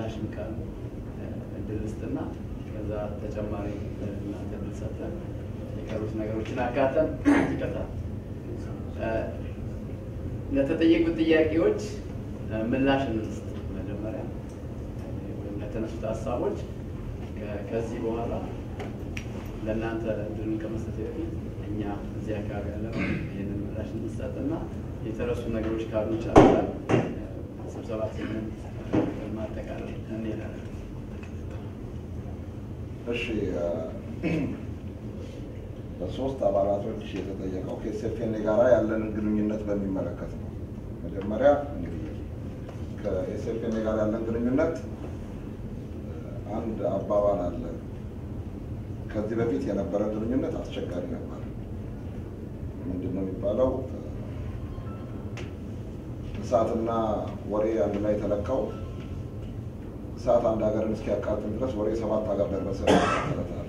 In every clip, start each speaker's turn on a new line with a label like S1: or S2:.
S1: ምላሽም ካለ እድል ስጥና ከዛ ተጨማሪ እናንተ እድል ሰጠን የቀሩት ነገሮችን አካተን ይቀጣል። ለተጠየቁት ጥያቄዎች ምላሽ እንስጥ። መጀመሪያ ወይም ለተነሱት ሀሳቦች ከዚህ በኋላ ለእናንተ እድሉን ከመስጠት በፊት እኛ እዚህ አካባቢ ያለ ይህንን ምላሽ እንሰጥና የተረሱ ነገሮች ካሉ ጨርሰን ስብሰባችንን ማጠቃለል እንሄዳለን።
S2: እሺ በሶስት አባላቶች የተጠየቀው ከኤስኤፍኤን ጋራ ያለንን ግንኙነት በሚመለከት ነው። መጀመሪያ እንግዲህ ከኤስኤፍኤን ጋር ያለን ግንኙነት አንድ አባባል አለ። ከዚህ በፊት የነበረ ግንኙነት አስቸጋሪ ነበር። ምንድን ነው የሚባለው? እሳትና ወሬ አንድ ላይ ተለካው እሳት አንድ ሀገርን እስኪያቃጥል ድረስ ወሬ ሰባት ሀገር ደረሰ ተለታል።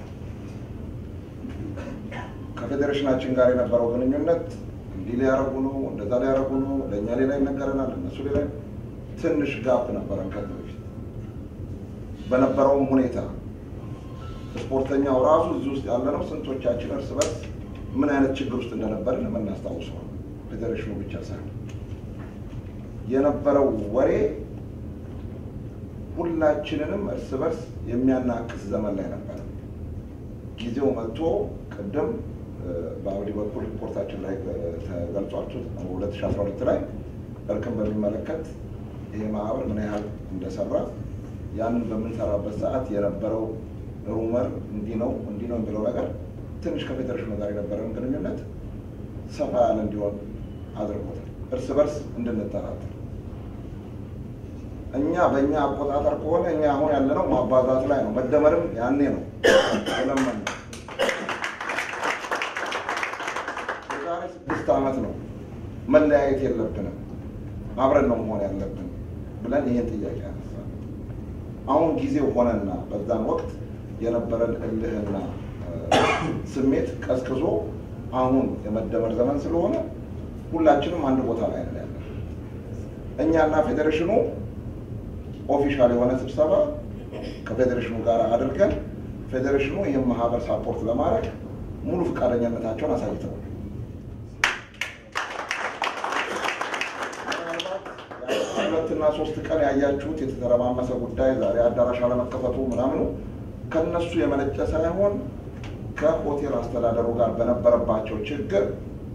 S2: ከፌዴሬሽናችን ጋር የነበረው ግንኙነት እንዲህ ሊያደርጉ ነው፣ እንደዛ ሊያደርጉ ነው፣ ለእኛ ሌላ ይነገረናል፣ እነሱ ሌላ ትንሽ ጋፕ ነበረን ከዚህ በፊት በነበረውም ሁኔታ ስፖርተኛው ራሱ እዚህ ውስጥ ያለነው ስንቶቻችን እርስ በርስ ምን አይነት ችግር ውስጥ እንደነበርን የምናስታውሰው ፌዴሬሽኑ ብቻ ሳይሆን የነበረው ወሬ ሁላችንንም እርስ በርስ የሚያናክስ ዘመን ላይ ነበረ። ጊዜው መጥቶ ቅድም በአብዲ በኩል ሪፖርታችን ላይ ተገልጿል። 2012 ላይ እርቅን በሚመለከት ይሄ ማህበር ምን ያህል እንደሰራ ያንን በምንሰራበት ሰዓት የነበረው ሩመር እንዲህ ነው እንዲህ ነው የሚለው ነገር ትንሽ ከፌዴሬሽኑ ጋር የነበረን ግንኙነት ሰፋ ያለ እንዲሆን አድርጎታል። እርስ በርስ እንድንጠራጠር እኛ በእኛ አቆጣጠር ከሆነ እኛ አሁን ያለነው ማባዛት ላይ ነው። መደመርም ያኔ ነው የለመን ነው። የዛሬ ስድስት ዓመት ነው መለያየት የለብንም አብረን ነው መሆን ያለብን ብለን ይህን ጥያቄ ያነሳ አሁን ጊዜው ሆነና በዛን ወቅት የነበረን እልህና ስሜት ቀዝቅዞ አሁን የመደመር ዘመን ስለሆነ ሁላችንም አንድ ቦታ ላይ ነው ያለን። እኛና ፌዴሬሽኑ ኦፊሻል የሆነ ስብሰባ ከፌዴሬሽኑ ጋር አድርገን ፌዴሬሽኑ ይህን ማህበር ሳፖርት ለማድረግ ሙሉ ፈቃደኝነታቸውን አሳይተዋል። ሁለትና ሶስት ቀን ያያችሁት የተተረማመሰ ጉዳይ ዛሬ አዳራሽ አለመከፈቱ ምናምኑ ከነሱ የመነጨ ሳይሆን ከሆቴል አስተዳደሩ ጋር በነበረባቸው ችግር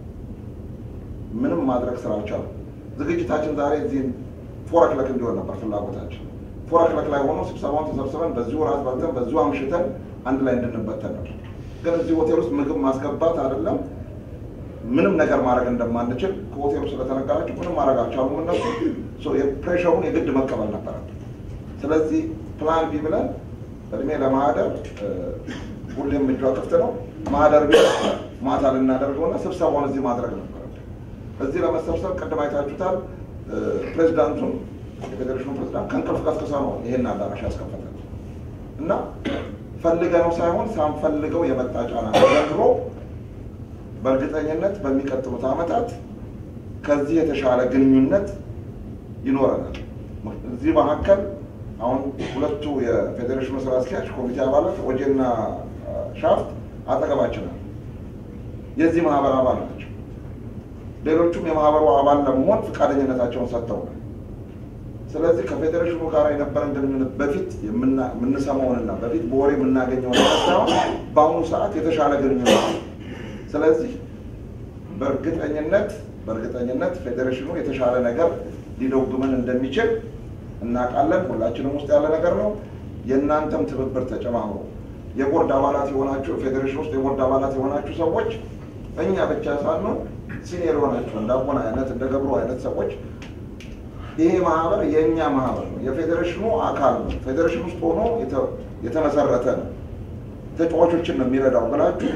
S2: ምንም ማድረግ ስላልቻሉ ዝግጅታችን ዛሬ እዚህ ፎረክለክ እንዲሆን ነበር ፍላጎታችን። ፎረክለክ ላይ ሆኖ ስብሰባውን ተሰብስበን በዚሁ ራት በልተን በዚሁ አምሽተን አንድ ላይ እንድንበተን ነበር። ግን እዚህ ሆቴል ውስጥ ምግብ ማስገባት አይደለም ምንም ነገር ማድረግ እንደማንችል ከሆቴሉ ስለተነገራቸው ምንም ማድረግ አልቻሉም እነሱ። የፕሬሸሩን የግድ መቀበል ነበረብን። ስለዚህ ፕላን ቢ ብለን እድሜ ለማህደር ሁሌም እጇ ክፍት ነው። ማህደር ቢ ማታ ልናደርገውና ስብሰባውን እዚህ ማድረግ ነበረብን። እዚህ ለመሰብሰብ ቅድም አይታችሁታል። ፕሬዚዳንቱን የፌዴሬሽኑ ፕሬዚዳንት ከእንቅልፍ ቀስቅሳ ነው ይሄን አዳራሽ ያስከፈተ እና ፈልገነው ሳይሆን ሳንፈልገው የመጣ ጫና ዘንድሮ በእርግጠኝነት በሚቀጥሉት ዓመታት ከዚህ የተሻለ ግንኙነት ይኖረናል። እዚህ መካከል አሁን ሁለቱ የፌዴሬሽኑ ስራ አስኪያጅ ኮሚቴ አባላት ወጄና ሻፍት አጠገባችን አሉ። የዚህ ማህበር አባል ናቸው። ሌሎቹም የማህበሩ አባል ለመሆን ፈቃደኝነታቸውን ሰጥተውናል። ስለዚህ ከፌዴሬሽኑ ጋር የነበረን ግንኙነት በፊት የምንሰማውንና በፊት በወሬ የምናገኘውን ሳይሆን በአሁኑ ሰዓት የተሻለ ግንኙነት ነው። ስለዚህ በእርግጠኝነት በእርግጠኝነት ፌዴሬሽኑ የተሻለ ነገር ሊደጉመን እንደሚችል እናውቃለን። ሁላችንም ውስጥ ያለ ነገር ነው። የእናንተም ትብብር ተጨማምሮ የቦርድ አባላት የሆናችሁ ፌዴሬሽን ውስጥ የቦርድ አባላት የሆናችሁ ሰዎች እኛ ብቻ ሳንሆን ሲኒየር የሆናችሁ እንደ አቦና አይነት እንደ ገብሩ አይነት ሰዎች ይሄ ማህበር የእኛ ማህበር ነው፣ የፌዴሬሽኑ አካል ነው፣ ፌዴሬሽን ውስጥ ሆኖ የተመሰረተ ነው፣ ተጫዋቾችን ነው የሚረዳው ብላችሁ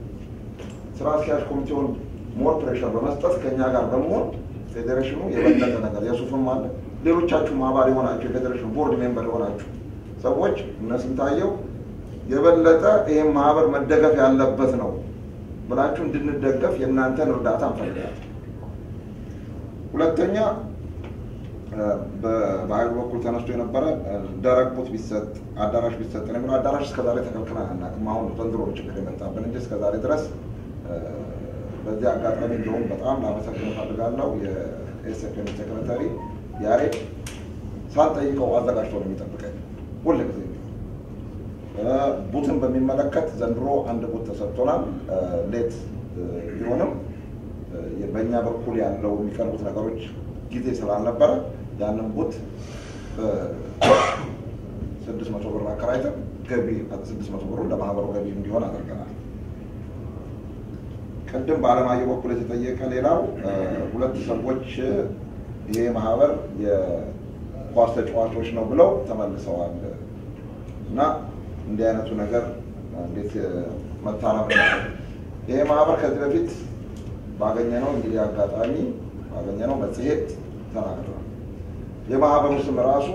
S2: ስራ አስኪያጅ ኮሚቴውን ሞር ፕሬሽር በመስጠት ከእኛ ጋር በመሆን ፌዴሬሽኑ የበለጠ ነገር የሱፍም አለ ሌሎቻችሁም አባል የሆናችሁ የፌዴሬሽኑ ቦርድ ሜምበር የሆናችሁ ሰዎች እነ ስንታየው የበለጠ ይህም ማህበር መደገፍ ያለበት ነው ብላችሁ እንድንደገፍ የእናንተን እርዳታ እንፈልጋለን። ሁለተኛ በሀይሉ በኩል ተነስቶ የነበረ ደረቅ ቦት ቢሰጥ አዳራሽ ቢሰጥ ነው የሚለው። አዳራሽ እስከዛሬ ተከልክለን አናውቅም። አሁን ዘንድሮ ችግር የመጣብን እንጂ እስከዛሬ ድረስ በዚህ አጋጣሚ እንዲሁም በጣም ላመሰግን እፈልጋለሁ የኤስኤፍኤም ሴክሬታሪ ያሬድ ሳልጠይቀው አዘጋጅቶ ነው የሚጠብቀኝ ሁል ጊዜ ቡትን በሚመለከት ዘንድሮ አንድ ቡት ተሰጥቶናል። ሌት ቢሆንም በእኛ በኩል ያለው የሚቀርቡት ነገሮች ጊዜ ስላልነበረ ያንን ቡት ስድስት መቶ ብር አከራይተን ገቢ ስድስት መቶ ብሩን ለማህበሩ ገቢ እንዲሆን አድርገናል። ቅድም በአለማየሁ በኩል የተጠየቀ ሌላው ሁለት ሰዎች ይሄ ማህበር የኳስ ተጫዋቾች ነው ብለው ተመልሰዋል እና እንዲህ አይነቱ ነገር እንዴት መታረም ይሄ ማህበር ከዚህ በፊት ባገኘነው እንግዲህ አጋጣሚ ባገኘነው መጽሔት ተናግረዋል። የማህበሩ ስም ራሱ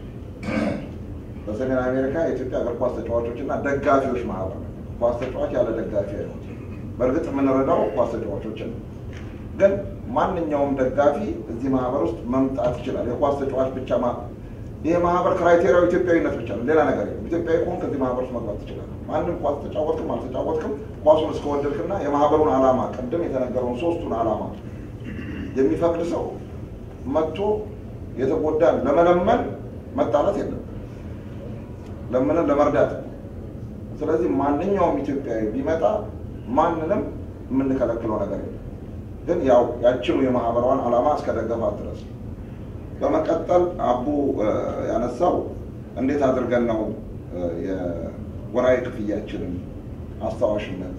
S2: በሰሜን አሜሪካ የኢትዮጵያ እግር ኳስ ተጫዋቾች እና ደጋፊዎች ማህበር ነው። ኳስ ተጫዋች ያለ ደጋፊ ነው። በእርግጥ የምንረዳው ኳስ ተጫዋቾችን ነው። ግን ማንኛውም ደጋፊ እዚህ ማህበር ውስጥ መምጣት ይችላል። የኳስ ተጫዋች ብቻ ይሄ ማህበር ክራይቴሪያው ኢትዮጵያዊነት ብቻ ነው፣ ሌላ ነገር የለም። ኢትዮጵያዊ ከሆንክ ከዚህ ማህበር ውስጥ መግባት ትችላለህ። ማንም ኳስ ተጫወትክም አልተጫወትክም ኳሱን እስከወደድክና የማህበሩን ዓላማ ቅድም የተነገረውን ሶስቱን ዓላማ የሚፈቅድ ሰው መጥቶ የተጎዳን ለመለመን መጣላት የለም፣ ለምንን ለመርዳት። ስለዚህ ማንኛውም ኢትዮጵያዊ ቢመጣ ማንንም የምንከለክለው ነገር የለም። ግን ያው ያችኑ የማህበሯን ዓላማ እስከደገፋት ድረስ በመቀጠል አቡ ያነሳው እንዴት አድርገን ነው የወራዊ ክፍያችንን አስታዋሽነት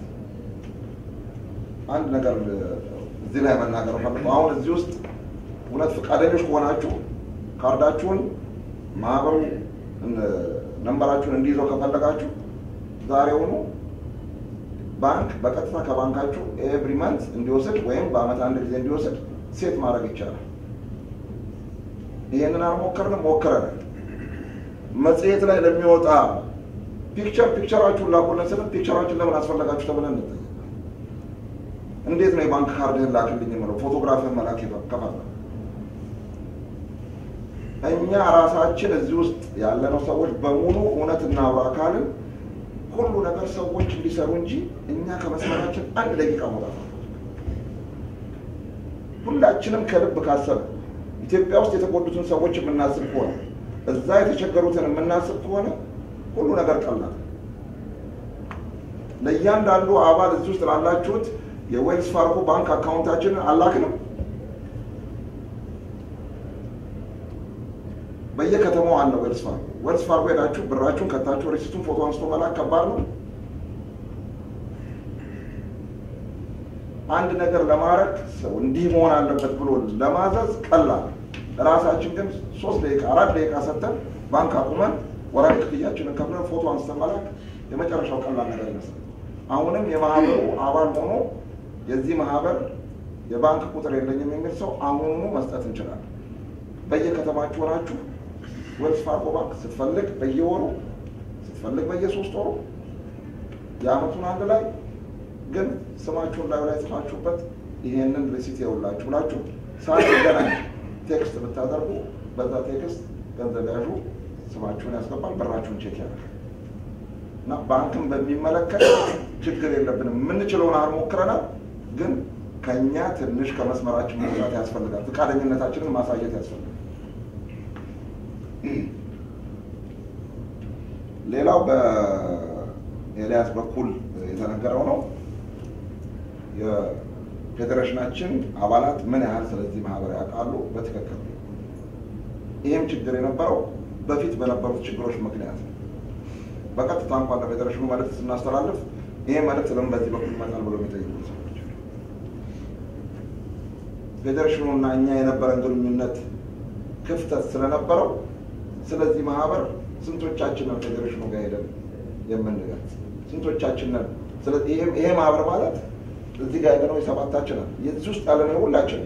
S2: አንድ ነገር እዚህ ላይ መናገር ፈልገው አሁን እዚህ ውስጥ እውነት ፈቃደኞች ከሆናችሁ ካርዳችሁን ማህበሩ ነንበራችሁን እንዲይዘው ከፈለጋችሁ ዛሬውኑ ባንክ በቀጥታ ከባንካችሁ ኤቭሪ መንት እንዲወስድ ወይም በአመት አንድ ጊዜ እንዲወስድ ሴት ማድረግ ይቻላል። ይሄንን አልሞከርንም፣ ሞክረናል። መጽሔት ላይ ለሚወጣ ፒክቸር ፒክቸራችሁን ላኩልን ስንል ፒክቸራችን ለምን አስፈለጋችሁ ተብለን እንጠየቅ። እንዴት ነው የባንክ ካርድህን ላክልኝ የምለው ፎቶግራፍህን መላክ ከፈለ እኛ ራሳችን እዚህ ውስጥ ያለነው ሰዎች በሙሉ እውነት እናውራ ካልን ሁሉ ነገር ሰዎች እንዲሰሩ እንጂ እኛ ከመስመራችን አንድ ደቂቃ መውጣት ሁላችንም ከልብ ካሰብ ኢትዮጵያ ውስጥ የተጎዱትን ሰዎች የምናስብ ከሆነ እዛ የተቸገሩትን የምናስብ ከሆነ ሁሉ ነገር ቀላል። ለእያንዳንዱ አባል እዚህ ውስጥ ላላችሁት የዌልስ ፋርጎ ባንክ አካውንታችንን አላክንም። በየከተማው አለ ዌልስ ፋርጎ። ዌልስ ፋርጎ ሄዳችሁ ብራችሁን ከታችሁ ሪሲቱን ፎቶ አንስቶ መላክ ከባድ ነው። አንድ ነገር ለማድረግ ሰው እንዲህ መሆን አለበት ብሎ ለማዘዝ ቀላል። ራሳችን ግን ሶስት ደቂቃ አራት ደቂቃ ሰጥተን ባንክ አቁመን ወራዊ ክፍያችንን ከፍለን ፎቶ አንስተን መላክ የመጨረሻው ቀላል ነገር ይመስላል። አሁንም የማህበሩ አባል ሆኖ የዚህ ማህበር የባንክ ቁጥር የለኝም የሚል ሰው አሁኑኑ መስጠት እንችላለን። በየከተማችሁ ሆናችሁ ዌልስ ፋርጎ ባንክ ስትፈልግ በየወሩ ስትፈልግ በየሶስት ወሩ የአመቱን አንድ ላይ ግን ስማችሁን ላዩ ላይ ጽፋችሁበት ይሄንን ሪሲት የውላችሁ ብላችሁ ሳትገናኝ ቴክስት ብታደርጉ በዛ ቴክስት ገንዘብ ያዡ ስማችሁን ያስገባል፣ በራችሁን ቼክ ያደርጋል። እና ባንክን በሚመለከት ችግር የለብንም። የምንችለውን ያህል ሞክረናል፣ ግን ከኛ ትንሽ ከመስመራችን መውጣት ያስፈልጋል። ፈቃደኝነታችንን ማሳየት ያስፈልጋል። ሌላው በኤልያስ በኩል የተነገረው ነው የፌዴሬሽናችን አባላት ምን ያህል ስለዚህ ማህበር ያውቃሉ? በትክክል ይህም ችግር የነበረው በፊት በነበሩት ችግሮች ምክንያት ነው። በቀጥታ እንኳን ለፌዴሬሽኑ መልእክት ስናስተላልፍ ይሄ መልእክት ለምን በዚህ በኩል ይመጣል ብሎ የሚጠይቁ ሰዎች ፌዴሬሽኑ እና እኛ የነበረን ግንኙነት ክፍተት ስለነበረው ስለዚህ ማህበር ስንቶቻችንን ፌዴሬሽኑ ጋር ሄደን የምንገልጽ ስንቶቻችንን ይሄ ማህበር ማለት እዚህ ጋር ያለነው የሰባታችንን የዚህ ውስጥ ያለነው ሁላችን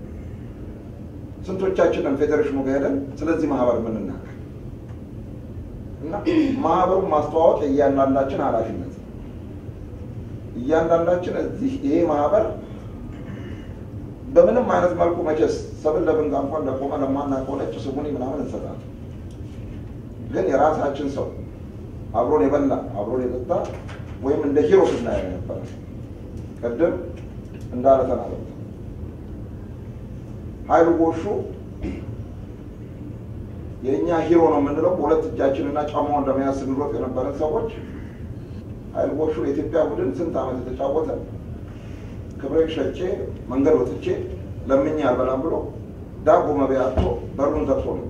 S2: ስንቶቻችንን ፌዴሬሽኑ ጋር ሄደን ስለዚህ ማህበር የምንናገር እና ማህበሩን ማስተዋወቅ የእያንዳንዳችን ኃላፊነት ነው። እያንዳንዳችን እዚህ ይሄ ማህበር በምንም አይነት መልኩ መቼስ ሰብል ለብንጋ እንኳን ለቆመ ለማናውቀው ነጭ ስሙኒ ምናምን እንሰጣለን። ግን የራሳችን ሰው አብሮን የበላ አብሮን የጠጣ ወይም እንደ ሂሮ ስናየው ነበረ። ቅድም እንዳለ ተናገሩ ኃይሉ ጎሹ የእኛ ሂሮ ነው የምንለው በሁለት እጃችንና ጫማውን ለመያዝ ስንሮጥ የነበረን ሰዎች ኃይሉ ጎሹ የኢትዮጵያ ቡድን ስንት ዓመት የተጫወተ ክብሬን ሸጬ መንገድ ወጥቼ ለምኜ አልበላም ብሎ ዳቦ መብያ አጥቶ በሩን ዘግቶ ነው።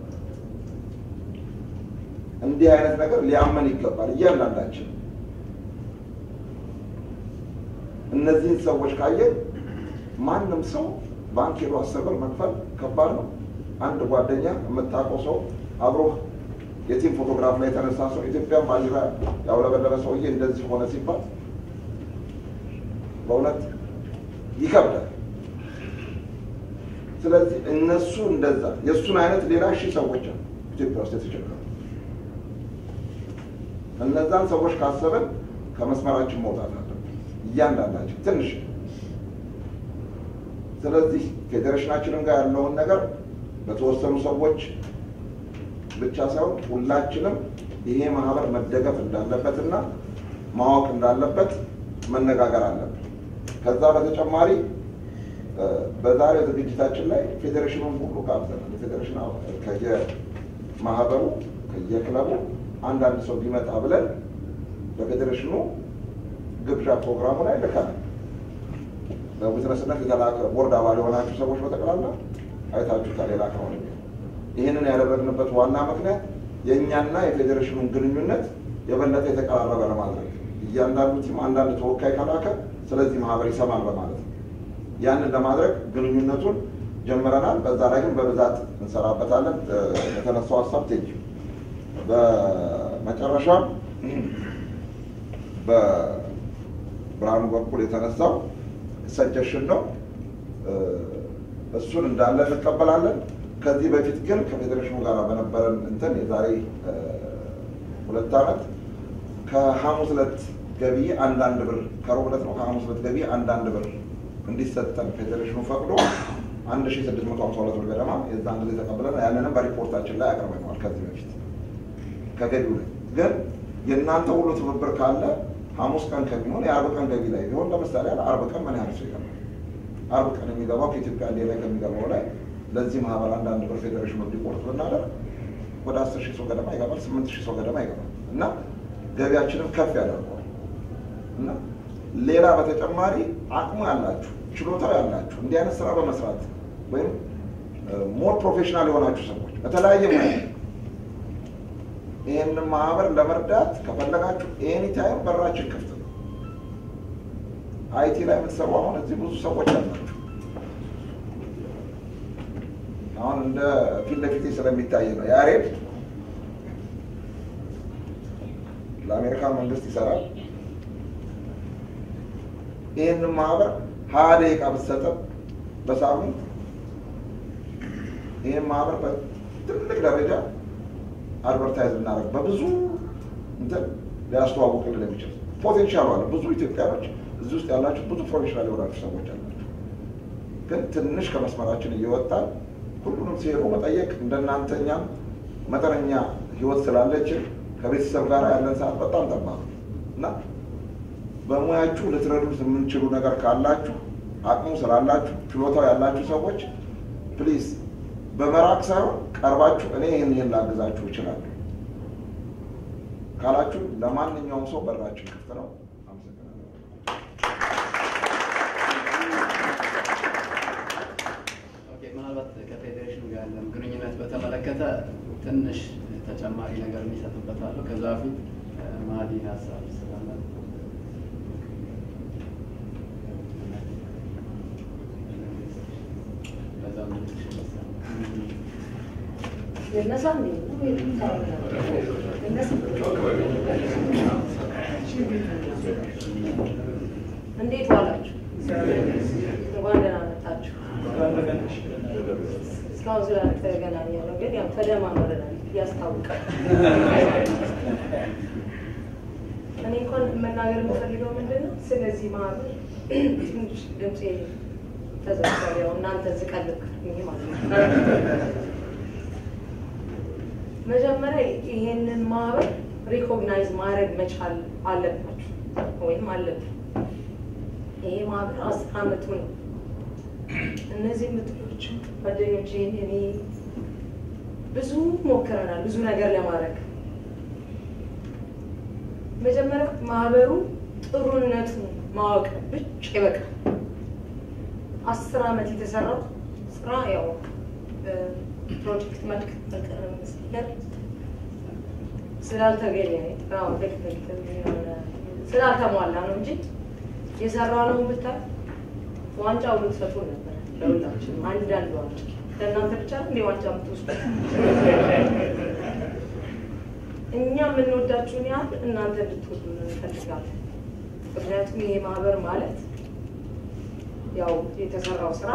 S2: እንዲህ አይነት ነገር ሊያመን ይገባል እያንዳንዳችን። እነዚህን ሰዎች ካየን ማንም ሰው ባንክ ሄዶ አስር ብር መክፈል ከባድ ነው። አንድ ጓደኛ የምታውቀው ሰው አብሮ የቲም ፎቶግራፍ ላይ የተነሳ ሰው ኢትዮጵያን ባንዲራ ያውለበለበ ሰውዬ እንደዚህ ሆነ ሲባል በእውነት ይከብዳል። ስለዚህ እነሱ እንደዛ የእሱን አይነት ሌላ ሺህ ሰዎች አሉ ኢትዮጵያ ውስጥ የተቸገሩ። እነዛን ሰዎች ካሰብን ከመስመራችን መውጣት አለብን እያንዳንዳችን ትንሽ። ስለዚህ ፌዴሬሽናችንን ጋር ያለውን ነገር በተወሰኑ ሰዎች ብቻ ሳይሆን ሁላችንም ይሄ ማህበር መደገፍ እንዳለበትና ማወቅ እንዳለበት መነጋገር አለብን። ከዛ በተጨማሪ በዛሬው ዝግጅታችን ላይ ፌዴሬሽኑን ሁሉ ጋብዘናል። የፌዴሬሽን ከየማህበሩ ከየክለቡ አንዳንድ ሰው ቢመጣ ብለን በፌዴሬሽኑ ግብዣ ፕሮግራሙ ላይ ልከናል። በዊትነስነት የተላከ ቦርድ አባል የሆናችሁ ሰዎች በጠቅላላ አይታችሁታል። የላከውን ይህንን ያደረግንበት ዋና ምክንያት የእኛና የፌዴሬሽኑን ግንኙነት የበለጠ የተቀራረበ ለማድረግ እያንዳንዱ ቲም አንዳንድ ተወካይ ከላከ ስለዚህ ማህበር ይሰማል በማለት ነው። ያንን ለማድረግ ግንኙነቱን ጀምረናል። በዛ ላይ ግን በብዛት እንሰራበታለን። የተነሳው ሀሳብ ቴጅ በመጨረሻም በብርሃኑ በኩል የተነሳው ሰጀሽን ነው። እሱን እንዳለ እንቀበላለን። ከዚህ በፊት ግን ከፌዴሬሽኑ ጋር በነበረን እንትን የዛሬ ሁለት ዓመት ከሐሙስ ዕለት ገቢ አንዳንድ ብር ከሮብ ዕለት ነው ከሐሙስ ዕለት ገቢ አንዳንድ ብር እንዲሰጠን ፌዴሬሽኑ ፈቅዶ አንድ ሺ ስድስት መቶ ሀምሳ ሁለት ብር ገደማ የዛን ጊዜ ተቀብለን ያንንም በሪፖርታችን ላይ አቅርበነዋል። ከዚህ በፊት ከገቢው ላይ ግን የእናንተ ሁሉ ትብብር ካለ ሐሙስ ቀን ከሚሆን የአርብ ቀን ገቢ ላይ ቢሆን ለምሳሌ ያለ አርብ ቀን ምን ያህል ሰው ይገባል? አርብ ቀን የሚገባው ከኢትዮጵያ እንዴ ላይ ከሚገባው ላይ ለዚህ ማህበር አንዳንድ ብር ፌዴሬሽኑ እንዲቆርጥ ብናደርግ ወደ አስር ሺህ ሰው ገደማ ይገባል፣ ስምንት ሺህ ሰው ገደማ ይገባል እና ገቢያችንን ከፍ ያደርገዋል እና ሌላ በተጨማሪ አቅሙ ያላችሁ ችሎታው ያላችሁ እንዲህ አይነት ስራ በመስራት ወይም ሞር ፕሮፌሽናል የሆናችሁ ሰዎች በተለያየ ሙያ ይህንን ማህበር ለመርዳት ከፈለጋችሁ ኤኒ ታይም በራችን ክፍት ነው። አይቲ ላይ የምትሰሩ አሁን እዚህ ብዙ ሰዎች አላችሁ። አሁን እንደ ፊት ለፊቴ ስለሚታይ ነው ያሬድ ለአሜሪካ መንግስት ይሰራል። ይህንን ማህበር ሀያ ደቂቃ ብትሰጥም በሳምንት ይህን ማህበር በትልቅ ደረጃ አድቨርታይዝ እናደርግ በብዙ እንትን ሊያስተዋውቅልን የሚችል ፖቴንሻል አለ። ብዙ ኢትዮጵያኖች እዚህ ውስጥ ያላችሁ ብዙ ፕሮፌሽናል የሆናችሁ ሰዎች አላችሁ። ግን ትንሽ ከመስመራችን እየወጣን ሁሉንም ሲሄዱ መጠየቅ እንደናንተ እኛም መጠነኛ ህይወት ስላለችን ከቤተሰብ ጋር ያለን ሰዓት በጣም ጠባብ እና በሙያችሁ ልትረዱት የምንችሉ ነገር ካላችሁ አቅሙ ስላላችሁ ችሎታው ያላችሁ ሰዎች ፕሊዝ በመራቅ ሳይሆን ቀርባችሁ እኔ ይህን ይህን ላግዛችሁ እችላለሁ ካላችሁ ለማንኛውም ሰው በራችን ክፍት ነው። አመሰግናለሁ።
S1: ኦኬ፣ ምናልባት ከፌዴሬሽኑ ጋር ያለን ግንኙነት በተመለከተ ትንሽ ተጨማሪ ነገር የሚሰጥበታለሁ። ከዛ በፊት ማዲ ሀሳብ ስላለ በዛም ትንሽ ይመስላል።
S3: የነሳ እንዴ የነሳ እንዴት ዋላችሁ? እንኳን ደህና መጣችሁ። እስካሁን ስላልተገናኘ ነው፣ ግን ያው ተደማምረናል ያስታውቃል። እኔ እንኳን መናገር የምፈልገው ምንድን ነው፣ ስለዚህ ማህበር ትንሽ ድምፄ ተዘግቷል። ያው እናንተ ዝቀልብ ይሄ ማለት ነው። መጀመሪያ ይሄንን ማህበር ሪኮግናይዝ ማድረግ መቻል አለባችሁ ወይም አለብን። ይሄ ማህበር አስር አመቱ ነው። እነዚህ የምትሎቹ ጓደኞቼ እኔ ብዙ ሞክረናል፣ ብዙ ነገር ለማድረግ መጀመሪያ ማህበሩ ጥሩነቱን ማወቅ ብቻ ይበቃል። አስር አመት የተሰራው ስራ ያው ፕሮጀክት መልክ መስለር ስላልተገኘ አዎ፣ ልክ ልክ የሆነ ስላልተሟላ ነው እንጂ የሰራ ነው ብታይ ዋንጫው ልትሰጡ ነበር ለሁላችንም አንዳንድ ዋንጫ ለእናንተ ብቻ ነው እንደ ዋንጫ የምትወስዱ እኛ የምንወዳችሁን ያህል እናንተ እንድትወዱ እንፈልጋለን። ምክንያቱም ይሄ ማህበር ማለት ያው የተሰራው ስራ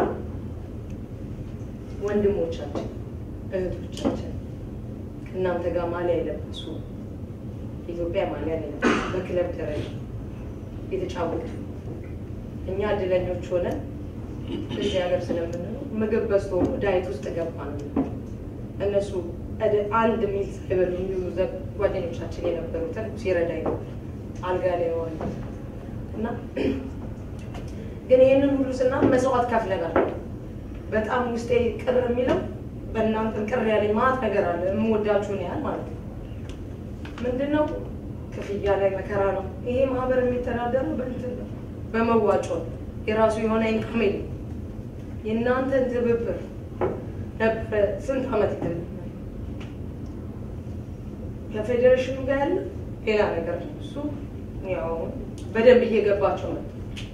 S3: ወንድሞቻችን እህቶቻችን ከእናንተ ጋር ማሊያ የለበሱ ኢትዮጵያ ማሊያ የለበሱ በክለብ ደረጃ የተጫወቱ እኛ እድለኞች ሆነን እዚህ ሀገር ስለምንኖር ምግብ በዝቶ ዳይት ውስጥ ገባ ነው እነሱ አንድ ሚል ሳይበሉ የሚውሉ ጓደኞቻችን የነበሩትን ሲረዳኝ ነው አልጋ ላይ ዋል እና ግን ይህንን ሁሉ ስና መስዋዕት ከፍለናል። በጣም ውስጤ ቅር የሚለው በእናንተን ቅር ያለኝ ማት ነገር አለ የምወዳችሁን ያህል ማለት ነው። ምንድነው ክፍያ ላይ መከራ ነው። ይሄ ማህበር የሚተዳደረው በእንትን ነው በመዋጮ ነው። የራሱ የሆነ ኢንካም የለም። የእናንተን ትብብር ነበረ ስንት ዓመት ይትል ከፌዴሬሽኑ ጋር ያለ ሌላ ነገር ነው። እሱ ያው በደንብ እየገባቸው ነው።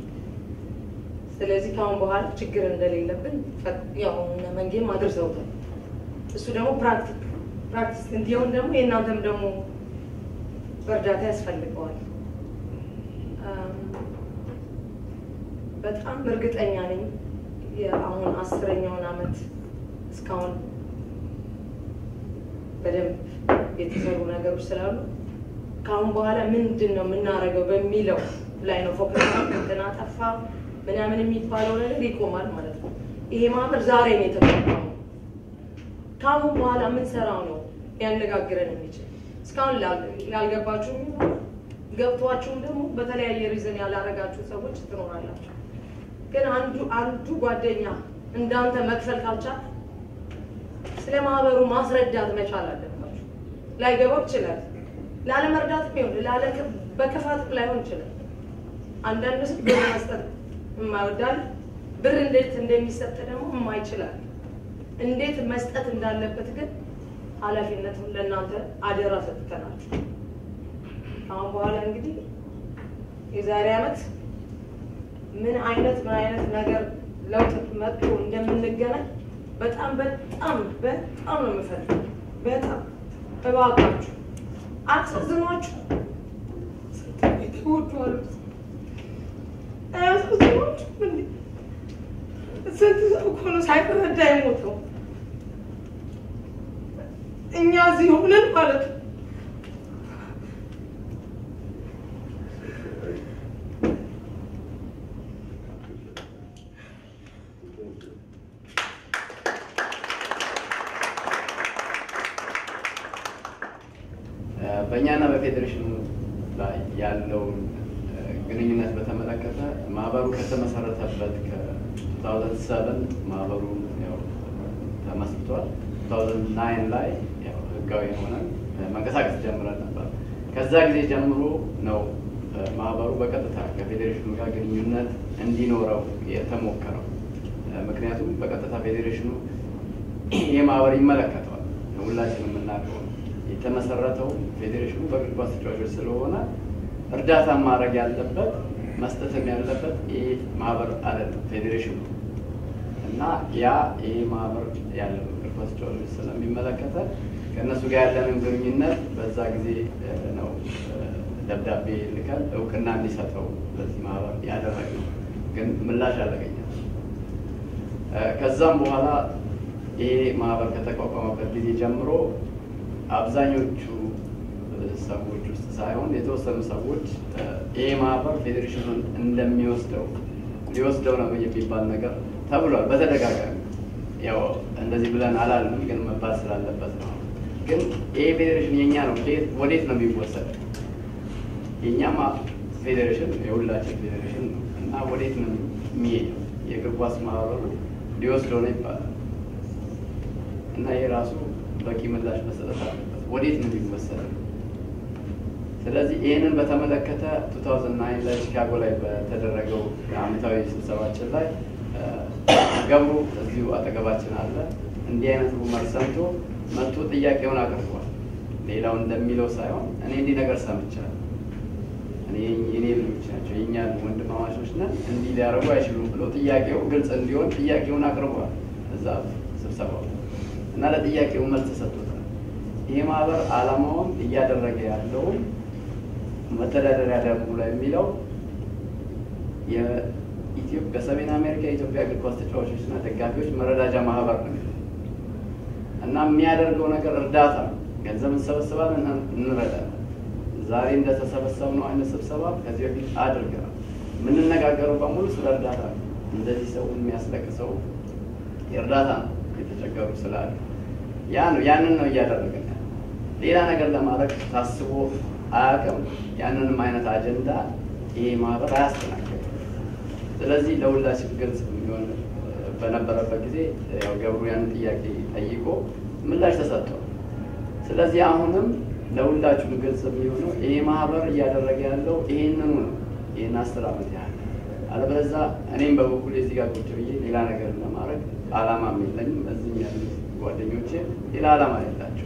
S3: ስለዚህ ከአሁን በኋላ ችግር እንደሌለብን ያው እነ መንጌም አድርሰውታል። እሱ ደግሞ ፕራክቲክ ፕራክቲስ እንዲሆን ደግሞ የእናንተም ደግሞ በእርዳታ ያስፈልገዋል። በጣም እርግጠኛ ነኝ አሁን አስረኛውን ዓመት እስካሁን በደንብ የተሰሩ ነገሮች ስላሉ ከአሁን በኋላ ምንድን ነው የምናደርገው በሚለው ላይ ነው ፎከስ እንትን አጠፋ ምናምን የሚባለው ነገር ይቆማል ማለት ነው። ይሄ ማህበር ዛሬ ነው የተቋቋመው። ከአሁን በኋላ የምንሰራው ነው ሊያነጋግረን የሚችል እስካሁን ላልገባችሁ የሚሆን ገብቷችሁም ደግሞ በተለያየ ሪዝን ያላረጋችሁ ሰዎች ትኖራላችሁ። ግን አንዱ አንዱ ጓደኛ እንዳንተ መክፈል ካልቻለ ስለ ማህበሩ ማስረዳት መቻል አለባችሁ። ላይገባው ይችላል። ላለመርዳት ቢሆን ላለ በክፋት ላይሆን ይችላል። አንዳንድ ሰው ብር መስጠት የማይወዳል ብር እንዴት እንደሚሰጥ ደግሞ የማይችላል። እንዴት መስጠት እንዳለበት ግን ኃላፊነቱን ለእናንተ አደራ ሰጥተናችሁ አሁን በኋላ እንግዲህ የዛሬ ዓመት ምን አይነት ምን አይነት ነገር ለውጥ መጥቶ እንደምንገናኝ በጣም በጣም በጣም ነው የምፈልገው። በጣም እባካችሁ አሳዝኗችሁ ተወዷሉ አያሳዝኗችሁ? እንዴ ስንት ሰው እኮ ነው ሳይረዳ የሞተው። እኛ እዚህ ሆነን ማለት ነው
S1: በእኛና በፌዴሬሽኑ ላይ ያለውን ግንኙነት በተመለከተ ማህበሩ ከተመሰረተበት ከ2007 ማህበሩ ያው ተመስርቷል። 2009 ላይ ያው ህጋዊ ሆነን መንቀሳቀስ ጀምረን ነበር። ከዛ ጊዜ ጀምሮ ነው ማህበሩ በቀጥታ ከፌዴሬሽኑ ጋር ግንኙነት እንዲኖረው የተሞከረው። ምክንያቱም በቀጥታ ፌዴሬሽኑ ይህ ማህበር ይመለከተዋል። ሁላችንም የምናውቀው የተመሰረተው ፌዴሬሽኑ በእግር ኳስ ተጫዋቾች ስለሆነ እርዳታ ማድረግ ያለበት መስጠትም ያለበት ይሄ ማህበር አይደለም ፌዴሬሽኑ እና ያ ይሄ ማህበር ያለው እግር ኳስ ተጫዋቾች ስለሚመለከተ ከእነሱ ጋር ያለንን ግንኙነት በዛ ጊዜ ነው ደብዳቤ ልከን እውቅና እንዲሰጠው በዚህ ማህበር ያደረግነው፣ ግን ምላሽ አላገኘም። ከዛም በኋላ ይሄ ማህበር ከተቋቋመበት ጊዜ ጀምሮ አብዛኞቹ ሰዎች ውስጥ ሳይሆን የተወሰኑ ሰዎች ይሄ ማህበር ፌዴሬሽኑን እንደሚወስደው ሊወስደው ነው የሚባል ነገር ተብሏል በተደጋጋሚ። ያው እንደዚህ ብለን አላልንም፣ ግን መባል ስላለበት ነው። ግን ይሄ ፌዴሬሽን የኛ ነው፣ ወዴት- ወዴት ነው የሚወሰደው? የእኛማ ፌዴሬሽን የሁላችን ፌዴሬሽን ነው እና ወዴት ነው የሚሄደው? የእግር ኳስ ማህበሩ ሊወስደው ነው ይባላል እና ይሄ ራሱ በቂ ምላሽ መሰጠት አለበት። ወዴት ነው የሚወሰደው? ስለዚህ ይህንን በተመለከተ 2009 ላይ ቺካጎ ላይ በተደረገው የዓመታዊ ስብሰባችን ላይ እ፣ ገብሩ እዚሁ አጠገባችን አለ። እንዲህ አይነት ሩመር ሰምቶ መጥቶ ጥያቄውን አቅርቧል። ሌላው እንደሚለው ሳይሆን እኔ እንዲህ ነገር ሰምቻለሁ፣ እኔ የኔ ልጆች ናቸው የእኛ ወንድማማቾች ነን፣ እንዲህ ሊያደርጉ አይችሉም ብሎ ጥያቄው ግልጽ እንዲሆን ጥያቄውን አቅርቧል እዛ ስብሰባው እና ለጥያቄው መልስ ተሰጥቶታል። ይሄ ማህበር ዓላማውን እያደረገ ያለውን መተዳደሪያ ደንቡ ላይ የሚለው የኢትዮ- በሰሜን አሜሪካ የኢትዮጵያ እግር ኳስ ተጫዋቾችና ደጋፊዎች መረዳጃ ማህበር ነው የሚለው እና የሚያደርገው ነገር እርዳታ ነው። ገንዘብ እንሰበስባለን፣ እንረዳለን። ዛሬ እንደተሰበሰብነው አይነት ስብሰባ ከዚህ በፊት አድርገናል። የምንነጋገረው በሙሉ ስለ እርዳታ ነው። እንደዚህ ሰው የሚያስለቅሰው የእርዳታ ነው የተቸገሩ ስላሉ ያ ነው ያንን ነው እያደረግን ያለው። ሌላ ነገር ለማድረግ ታስቦ አያውቅም። ያንንም አይነት አጀንዳ ይሄ ማህበር አያስተናግድም። ስለዚህ ለሁላችን ግልጽ የሚሆን በነበረበት ጊዜ ያው ገብሩ ያንን ጥያቄ ጠይቆ ምላሽ ተሰጥቷል። ስለዚህ አሁንም ለሁላችሁም ግልጽ የሚሆነው ይሄ ማህበር እያደረገ ያለው ይሄንኑ ነው። ይህን አስር ዓመት ያህል አለበለዛ እኔም በበኩል እዚህ ጋር ቁጭ ብዬ ሌላ ነገር ለማድረግ አላማም የለኝም። እዚህም ያሉ ጓደኞቼ ሌላ አላማ የላቸው።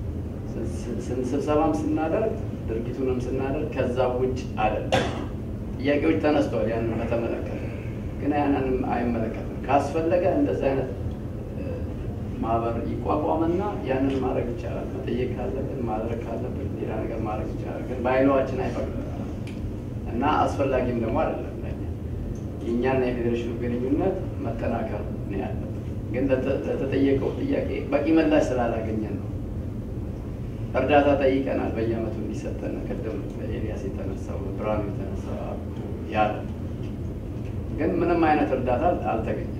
S1: ስብሰባም ስናደርግ ድርጊቱንም ስናደርግ ከዛ ውጭ አይደለም። ጥያቄዎች ተነስተዋል። ያንን በተመለከተ ግን ያንንም አይመለከትም። ካስፈለገ እንደዚህ አይነት እ፣ ማህበር ይቋቋምና ያንን ማድረግ ይቻላል። መጠየቅ ካለብን ማድረግ ካለብን ሌላ ነገር ማድረግ ይቻላል። ግን በአይሏችን አይፈቅድም እና አስፈላጊም ደግሞ አይደለም ለእኛ። የእኛና የፌዴሬሽኑ ግንኙነት መጠናከር ነው ያለበት። ግን ለተ- ለተጠየቀው ጥያቄ በቂ ምላሽ ስላላገኘን ነው። እርዳታ ጠይቀናል በየአመቱ እንዲሰጠን ቅድም ኤልያስ የተነሳው ብርሃኑ የተነሳው ያለ ግን ምንም አይነት እርዳታ አልተገኘም።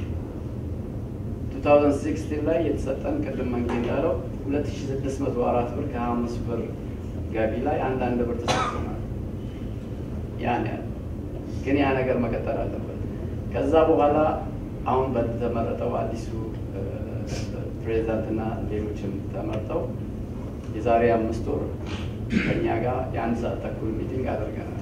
S1: 2016 ላይ የተሰጠን ቅድም መንጌ እንዳለው 2604 ብር ከ25 ብር ገቢ ላይ አንዳንድ ብር ተሰጥቶናል። ያን ያለ ግን ያ ነገር መቀጠል አለበት። ከዛ በኋላ አሁን በተመረጠው አዲሱ እ፣ ፕሬዚዳንትና ሌሎችም ተመርጠው የዛሬ አምስት ወር ከኛ ጋር የአንድ ሰዓት ተኩል ሚቲንግ አድርገናል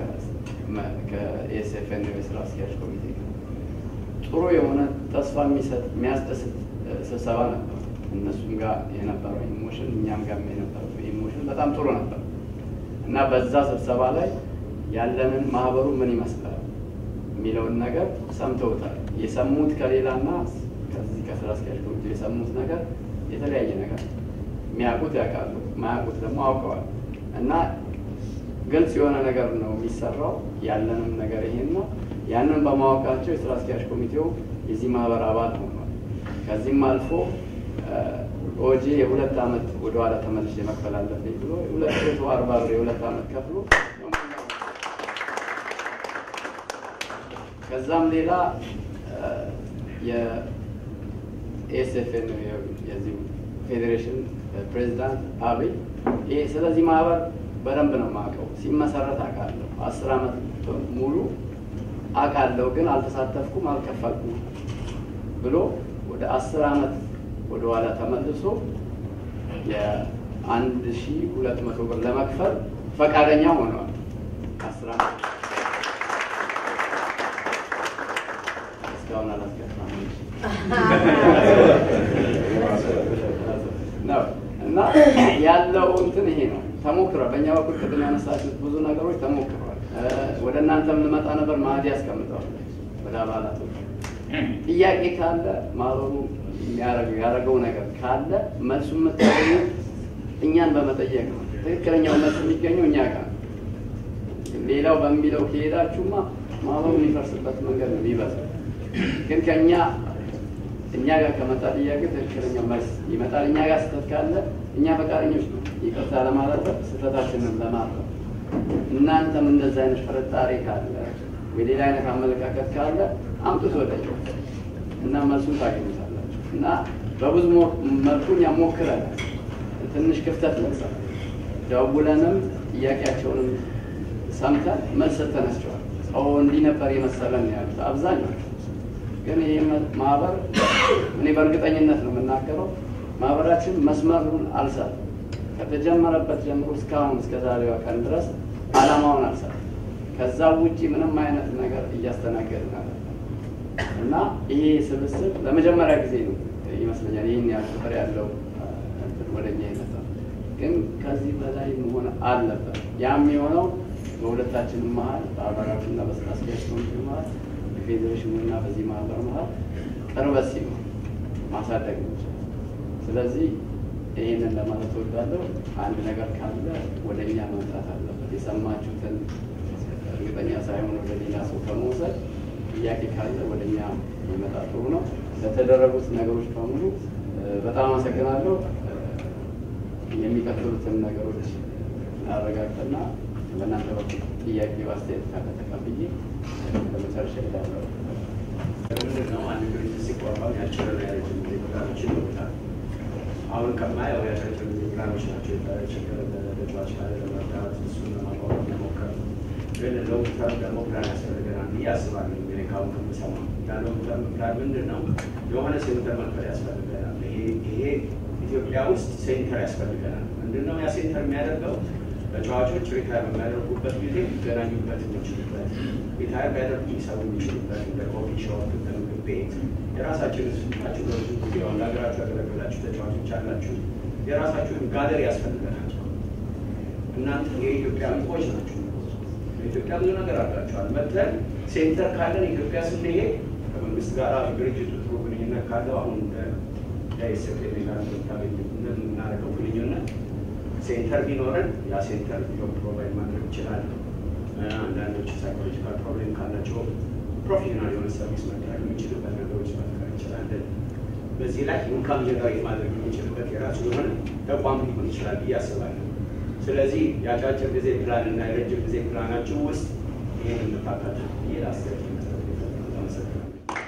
S1: ከኤስኤፍኤን የስራ አስኪያጅ ኮሚቴ ጋር። ጥሩ የሆነ ተስፋ የሚሰጥ የሚያስደስት እ፣ ስብሰባ ነበር። እነሱም ጋር የነበረው ኢሞሽን እኛም ጋር የነበረው ኢሞሽን በጣም ጥሩ ነበር እና በዛ ስብሰባ ላይ ያለንን ማህበሩ ምን ይመስላል የሚለውን ነገር ሰምተውታል። የሰሙት ከሌላና ከዚህ ከስራ አስኪያጅ ኮሚቴ የሰሙት ነገር የተለያየ ነገር የሚያውቁት ያውቃሉ፣ ማያውቁት ደግሞ አውቀዋል እና ግልጽ የሆነ ነገር ነው የሚሰራው። ያለንም ነገር ይሄን ነው። ያንን በማወቃቸው የስራ አስኪያጅ ኮሚቴው የዚህ ማህበር አባል ሆኗል። ከዚህም አልፎ ኦጂ የሁለት ዓመት ወደኋላ ተመልሼ መክፈል አለብኝ ብሎ የሁለት መቶ አርባ ብር የሁለት ዓመት ከፍሎ ከዛም ሌላ የኤስኤፍኤን የዚህ ፌዴሬሽን ፕሬዚዳንት አብይ ይሄ ስለዚህ ማህበር በደንብ ነው የማውቀው። ሲመሰረት አውቃለሁ። አስር ዓመት ሙሉ አውቃለሁ፣ ግን አልተሳተፍኩም፣ አልከፈልኩም ብሎ ወደ አስር ዓመት ወደኋላ ተመልሶ የአንድ ሺ ሁለት መቶ ብር ለመክፈል ፈቃደኛ ሆነዋል። አስር ዓመት እስካሁን አላስገባም ነው እና ያለው እንትን ይሄ ነው። ተሞክሯል። በእኛ በኩል ቅድም ያነሳችሁት ብዙ ነገሮች ተሞክሯል። ወደ እናንተ የምንመጣ ነበር ማዕድ ያስቀምጠዋል ወደ አባላቶች ጥያቄ ካለ ማህበሩ ያደረገው ነገር ካለ መልሱ የምታገኙት እኛን በመጠየቅ ነው። ትክክለኛው መልስ የሚገኘው እኛ ጋር ነው። ሌላው በሚለው ከሄዳችሁማ ማህበሩ የሚፈርስበት መንገድ ነው የሚበዛው። ግን ከእኛ እኛ ጋር ከመጣ ጥያቄ ትክክለኛው መልስ ይመጣል። እኛ ጋር ስህተት ካለ እኛ ፈቃደኞች ነው ይቅርታ ለማለት ስህተታችንን ለማረም። እናንተም እንደዚህ አይነት ጥርጣሬ ካለ ወይ ሌላ አይነት አመለካከት ካለ አምጡት ወደ እና መልሱን ታገኙታላችሁ። እና በብዙ ሞ- መልኩ እኛ ሞክረናል። ትንሽ ክፍተት ነበር። ደውለንም ጥያቄያቸውንም ሰምተን መልስ ሰጥተናቸዋል። ሰው እንዲህ ነበር የመሰለን ነው ያሉት አብዛኛው። ግን ይህ ማህበር እኔ በእርግጠኝነት ነው የምናገረው ማህበራችን መስመሩን አልሳትም። ከተጀመረበት ጀምሮ እስካሁን እስከ ዛሬዋ ቀን ድረስ አላማውን አልሳትም። ከዛ ውጪ ምንም አይነት ነገር እያስተናገድን አለ እና ይሄ ስብስብ ለመጀመሪያ ጊዜ ነው ይመስለኛል ይህን ያህል ቁጥር ያለው እንትን ወደኛ የመጣው። ግን ከዚህ በላይ መሆን አለበት። ያም የሆነው በሁለታችንም መሀል በአባላቱና በስራ አስኪያጅ ኮሚቴ መሀል በፌዴሬሽኑ እና በዚህ ማህበር መሀል ቅርበት ሲኖር ማሳደግ ነው። ስለዚህ ይህንን ለማለት እወዳለሁ። አንድ ነገር ካለ ወደ እኛ መምጣት አለበት። የሰማችሁትን እርግጠኛ ሳይሆን ወደ ሌላ ሰው ከመውሰድ ጥያቄ ካለ ወደ እኛ የሚመጣ ጥሩ ነው። ለተደረጉት ነገሮች በሙሉ እ፣ በጣም አመሰግናለሁ። እ፣ የሚቀጥሉትን ነገሮች አረጋግጥና በእናንተ በኩል ጥያቄ አስተያየት ካለ ተቀብዬ ለመጨረሻ ሄዳለሁ።
S4: ምንድን ነው አንድ ድርጅት ሲቋቋም ያጭርና የረጅም ጊዜ ፕላኖች ይኖሩታል። አሁን ከማየው ያጫጭር ጊዜ ፕላኖች ናቸው። ችግር ተጫዋች ካለ ለመርዳት እሱን ለማቋቋም መሞከር ነው። ግን ሎንግ ተርም ደግሞ ፕላን ያስፈልገናል ብዬ አስባለሁ። እንግዲህ ከአሁን ከምሰማው ያ ሎንግ ተርም ፕላን ምንድን ነው? የሆነ ሴንተር መክፈል ያስፈልገናል። ይሄ ይሄ ኢትዮጵያ ውስጥ ሴንተር ያስፈልገናል። ምንድን ነው ያ ሴንተር የሚያደርገው? ተጫዋቾች ሪታየር በሚያደርጉበት ጊዜ ሊገናኙበት የሚችሉበት ሪታየር ቢያደርጉ ሊሰሩ የሚችሉበት እንደ ኮፊ ሾፕ፣ እንደ ምግብ ቤት የራሳችሁን ስጣችሁ በብዙ ጊዜ አሁን ለሀገራችሁ ያገለገላችሁ ተጫዋቾች አላችሁ። የራሳችሁን ጋለሪ ያስፈልገናል። እናንተ የኢትዮጵያ እንቁዎች ናችሁ። በኢትዮጵያ ብዙ ነገር አድርጋችኋል። መጥተን ሴንተር ካለን ኢትዮጵያ ስንሄድ ከመንግስት ጋር ድርጅቱ ጥሩ ግንኙነት ካለው አሁን ዳይሰክ ጋር እንደምናደርገው ግንኙነት ሴንተር ቢኖረን ያ ሴንተር ጆብ ፕሮቫይድ ማድረግ ይችላል። አንዳንዶች ሳይኮሎጂካል ፕሮብሌም ካላቸው ፕሮፌሽናል የሆነ ሰርቪስ መደረግ የሚችልበት ነገሮች መፍጠር እንችላለን። በዚህ ላይ ኢንካም ጀነሬት ማድረግ የሚችልበት የራሱ የሆነ ተቋም ሊሆን ይችላል ብዬ አስባለሁ። ስለዚህ የአጫጭር ጊዜ ፕላን እና የረጅም ጊዜ ፕላናችሁ ውስጥ ይህን እንፋካት ይህ አስተያየት መስጠት የፈለኩት። አመሰግናለሁ።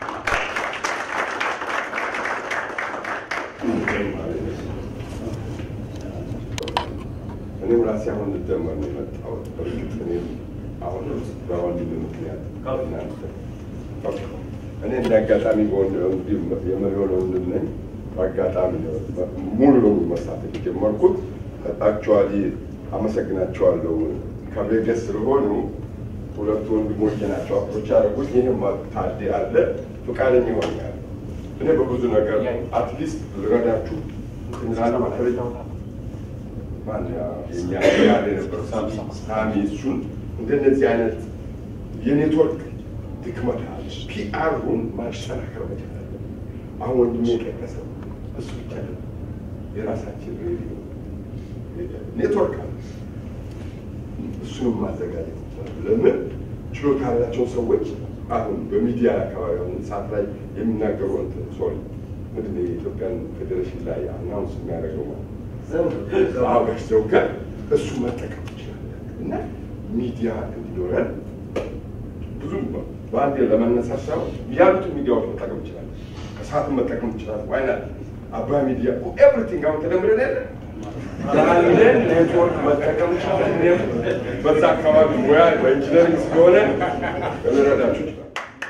S5: እኔም ራሴ አሁን ልጀመር ነው የመጣሁት። በእርግጥ እኔም አሁን በወንድም ምክንያት እናንተ እኔ እንደ አጋጣሚ የመሪሆን ወንድም ነኝ። በአጋጣሚ ነው ሙሉ በሙሉ መሳተፍ የጀመርኩት። አክቹዋሊ አመሰግናቸዋለሁ። ከቬገስ ስለሆኑ ሁለቱ ወንድሞች ናቸው አፕሮች ያደረጉት። ይህም ታዴ አለ ፈቃደኛ ይሆኛል። እኔ በብዙ ነገር አትሊስት ልረዳችሁ እንላለ ማለች ማን የኛ ያለ የነበረው ሳሚ እሱን እንደነዚህ አይነት የኔትወርክ ድክመት አለ። ፒአሩን ማጠናከር መቻል አለ። አሁን ወንድሜ የጠቀሰው እሱ ብቻ ነው። የራሳችን ሬዲዮ ኔትወርክ አለ። እሱንም ማዘጋጀት ይቻላል። ለምን ችሎታ ያላቸው ሰዎች አሁን በሚዲያ አካባቢ አሁን ሰዓት ላይ የሚናገሩ እንትን ሶሪ ምንድን ነው የኢትዮጵያን ፌዴሬሽን ላይ አናውንስ የሚያደርገው ማለት አበሽ ዘውገን እሱ መጠቀም ይችላል እና ሚዲያ እንዲኖረን ብዙ በአንድ ለመነሳት ሳይሆን ያሉትን ሚዲያዎች መጠቀም ይችላል። ከሰዓትም መጠቀም ይችላል። ዋይናት አባይ ሚዲያ ኤቭሪቲንግ አሁን ተደምረን የለ ያለን ኔትወርክ መጠቀም ይችላል። እኔም በዛ አካባቢ ሙያ በኢንጂነሪንግ ስለሆነ ልረዳችሁ ይችላል።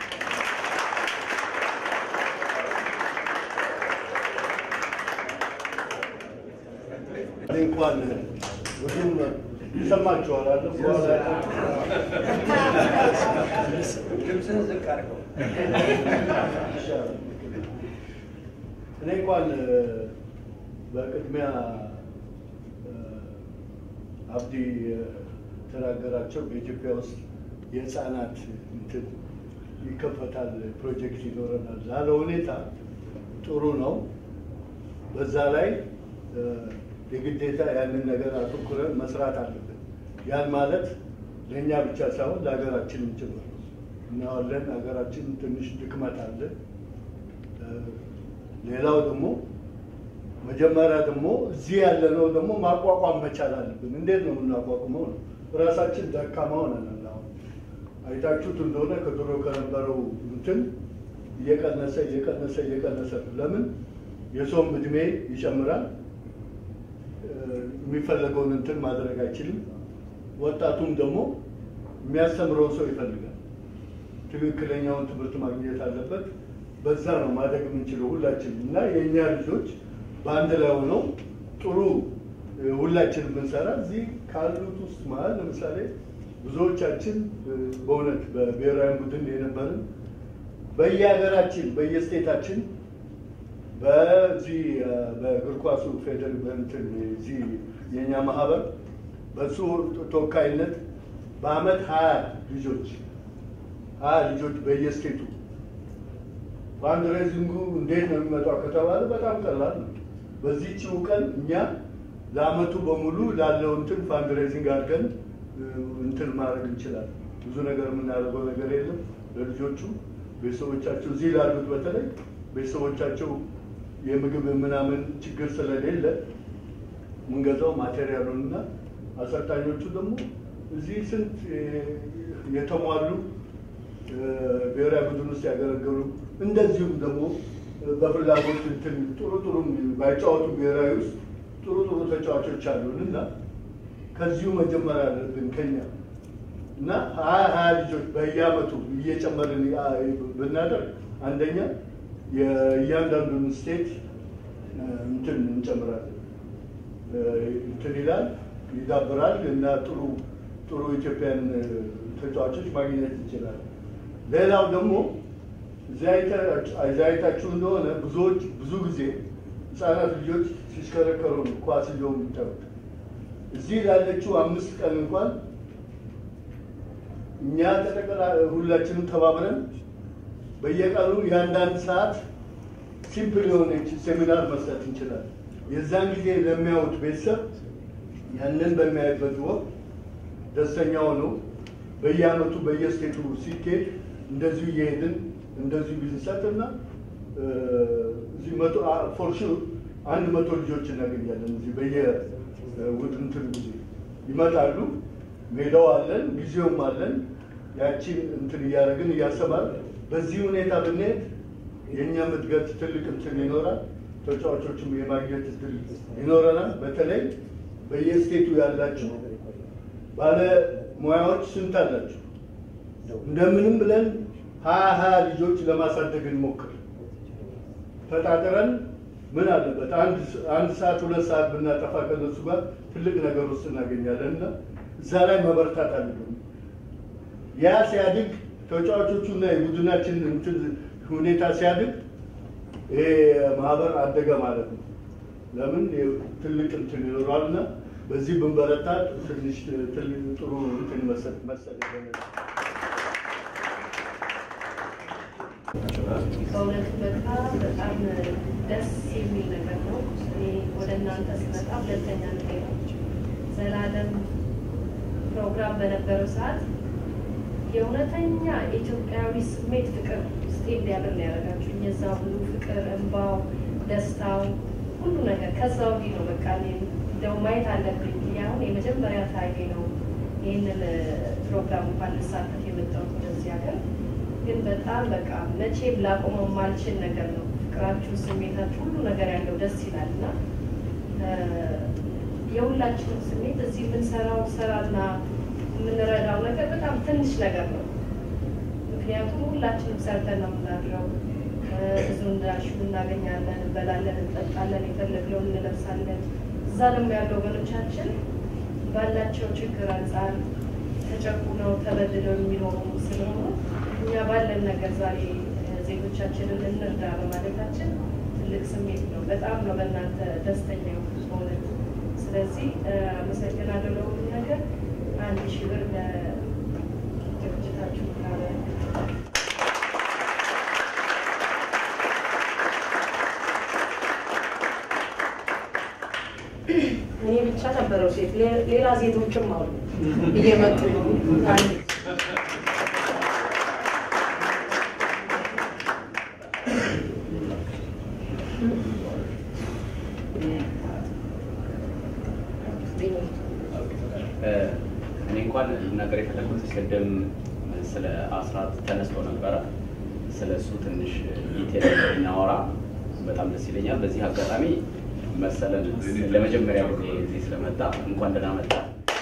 S6: እኔ እንኳን ብዙም ይሰማችኋል አለ በኋላ
S4: ድምፅህን ዝቅ አድርገው።
S6: ይሻላል። እኔ እንኳን በቅድሚያ አብዲ የተናገራቸው በኢትዮጵያ ውስጥ የህፃናት እንትን ይከፈታል፣ ፕሮጀክት ይኖረናል ላለ ሁኔታ ጥሩ ነው። በዛ ላይ የግዴታ ያንን ነገር አተኩረን መስራት አለብን። ያን ማለት ለእኛ ብቻ ሳይሆን ለሀገራችንም ጭምር ነው። እናዋለን ሀገራችን ትንሽ ድክመት አለ። ሌላው ደግሞ መጀመሪያ ደግሞ እዚህ ያለነው ደግሞ ማቋቋም መቻል አለብን። እንዴት ነው የምናቋቁመው ነው? ራሳችን ደካማ ሆነናል። አሁን አይታችሁት እንደሆነ ከድሮ ከነበረው እንትን እየቀነሰ እየቀነሰ እየቀነሰ ነው። ለምን የሰውም እድሜ ይጨምራል። እ፣ የሚፈለገውን እንትን ማድረግ አይችልም። ወጣቱም ደግሞ የሚያስተምረው ሰው ይፈልጋል። ትክክለኛውን ትምህርት ማግኘት አለበት። በዛ ነው ማደግ የምንችለው ሁላችንም እና የእኛ ልጆች በአንድ ላይ ሆነው ጥሩ እ፣ ሁላችንም ብንሰራ እዚህ ካሉት ውስጥ መሀል ለምሳሌ ብዙዎቻችን እ፣ በእውነት በብሔራዊ ቡድን የነበርን በየሀገራችን በየስቴታችን በዚህ እ፣ በእግር ኳሱ ፌደር በእንትን እዚህ የእኛ ማህበር በሱ ተወካይነት በአመት ሀያ ልጆች ሀያ ልጆች በየስቴቱ ፋንድሬዚንጉ እንዴት ነው የሚመጣው ከተባለ በጣም ቀላል ነው። በዚህችው ቀን እኛ ለአመቱ በሙሉ ላለው እንትን ፋንድሬዚንግ አድርገን እ፣ እንትን ማድረግ እንችላለን። ብዙ ነገር የምናደርገው ነገር የለም። ለልጆቹ ቤተሰቦቻቸው እዚህ ላሉት በተለይ ቤተሰቦቻቸው የምግብ ምናምን ችግር ስለሌለ የምንገዛው ማቴሪያሉን እና አሰልጣኞቹ ደግሞ እዚህ ስንት እ፣ የተሟሉ እ፣ ብሔራዊ ቡድን ውስጥ ያገለገሉ እንደዚሁም ደግሞ እ፣ በፍላጎት እንትን ጥሩ ጥሩ ባይጫወቱ ብሔራዊ ውስጥ ጥሩ ጥሩ ተጫዋቾች አሉን እና ከዚሁ መጀመር አለብን ከኛ እና ሀያ ሀያ ልጆች በየአመቱ እየጨመርን ያ- ብናደርግ አንደኛ የእያንዳንዱን ስቴት እ፣ እንትን እንጨምራለን እ፣ እንትን ይላል ይዳብራል እና ጥሩ ጥሩ ኢትዮጵያን እ፣ ተጫዋቾች ማግኘት እንችላለን። ሌላው ደግሞ እዚያ አይታ- እዚያ አይታችሁ እንደሆነ ብዙዎች ብዙ ጊዜ ህጻናት ልጆች ሲሽከረከሩ ነው ኳስ ይዘው የሚታዩት። እዚህ ላለችው አምስት ቀን እንኳን እኛ ተጠቅላ ሁላችንም ተባብረን በየቀኑ የአንዳንድ ሰዓት ሲምፕል የሆነች ሴሚናር መስጠት እንችላለን። የዛን ጊዜ ለሚያዩት ቤተሰብ ያንን በሚያዩበት ወቅት ደስተኛ ሆነው በየአመቱ በየስቴቱ ሲኬድ እንደዚሁ እየሄድን እንደዚሁ ቢንሰጥና እ፣ እዚህ መቶ ፎር ሹር አንድ መቶ ልጆች እናገኛለን። እዚህ በየ ውድንትን ጊዜ ይመጣሉ። ሜዳው አለን፣ ጊዜውም አለን። ያቺን እንትን እያደረግን እያሰባል በዚህ ሁኔታ ብንሄድ የእኛም እድገት ትልቅ እንትን ይኖራል። ተጫዋቾችም የማግኘት እድል ይኖረናል። በተለይ በየስቴቱ ያላችሁ ባለ ሙያዎች ስንት አላችሁ? እንደምንም ብለን ሀያ ሀያ ልጆች ለማሳደግ እንሞክር። ተጣጥረን ምን አለበት አንድ አንድ ሰዓት ሁለት ሰዓት ብናጠፋ ከነሱ ጋር ትልቅ ነገር ውስጥ እናገኛለን እና እዛ ላይ መበርታት አለብን። ያ ሲያድግ ተጫዋቾቹና የቡድናችን እንትን ሁኔታ ሲያድግ ይሄ ማህበር አደገ ማለት ነው። ለምን ትልቅ እንትን ይኖረዋል እና በዚህ ብንበረታ ትንሽ ትልቅ ጥሩ እንትን መሰል መሰል ይሆናል።
S3: በእውነቱ በጣም በጣም ደስ የሚል ነገር ነው። እኔ ወደ እናንተ ስመጣ ሁለተኛ ነገር ነው። ዘላለም ፕሮግራም በነበረው ሰዓት የእውነተኛ ኢትዮጵያዊ ስሜት ፍቅር ውስጤ እንዲያድር ነው ያደረጋችሁ። የዛ ሁሉ ፍቅር፣ እንባው፣ ደስታው፣ ሁሉ ነገር ከዛ ወዲህ ነው በቃ እኔ እንደው ማየት አለብኝ። እኔ አሁን የመጀመሪያ ታይሜ ነው ይህንን ፕሮግራም እንኳን ልሳተፍ የመጣሁት ወደዚህ ሀገር ግን በጣም በቃ መቼም ላቆመው የማልችል ነገር ነው። ፍቅራችሁ፣ ስሜታችሁ፣ ሁሉ ነገር ያለው ደስ ይላል እና የሁላችንም ስሜት እዚህ የምንሰራው ስራና የምንረዳው ነገር በጣም ትንሽ ነገር ነው። ምክንያቱም ሁላችንም ሰርተን ነው የምናድረው። ብዙ እንዳልሽው እናገኛለን፣ እንበላለን፣ እንጠጣለን፣ የፈለግነውን እንለብሳለን። እዛ ደግሞ ያሉ ወገኖቻችን ባላቸው ችግር አንጻር ተጨቁነው ተበድለው የሚኖሩ ስለሆኑ እኛ ባለን ነገር ዛሬ ዜጎቻችንን እንርዳ በማለታችን ትልቅ ስሜት ነው። በጣም ነው በእናንተ ደስተኛ የሆኑት በእውነት። ስለዚህ አመሰግናለሁ ለሁሉ ነገር። አንድ ሺህ ብር ለድርጅታችሁ ካለ እኔ ብቻ ነበረው ሴት ሌላ ሴቶችም አሉ እየመጡ አንድ
S1: እኔ እንኳን ልናገር የፈለጉት ቅድም ስለ አስራት ተነስቶ ነበረ። ስለ እሱ ትንሽ ዲቴል እናወራ በጣም ደስ ይለኛል። በዚህ አጋጣሚ መሰለን ለመጀመሪያ ጊዜ እዚህ ስለመጣ እንኳን ደህና መጣ።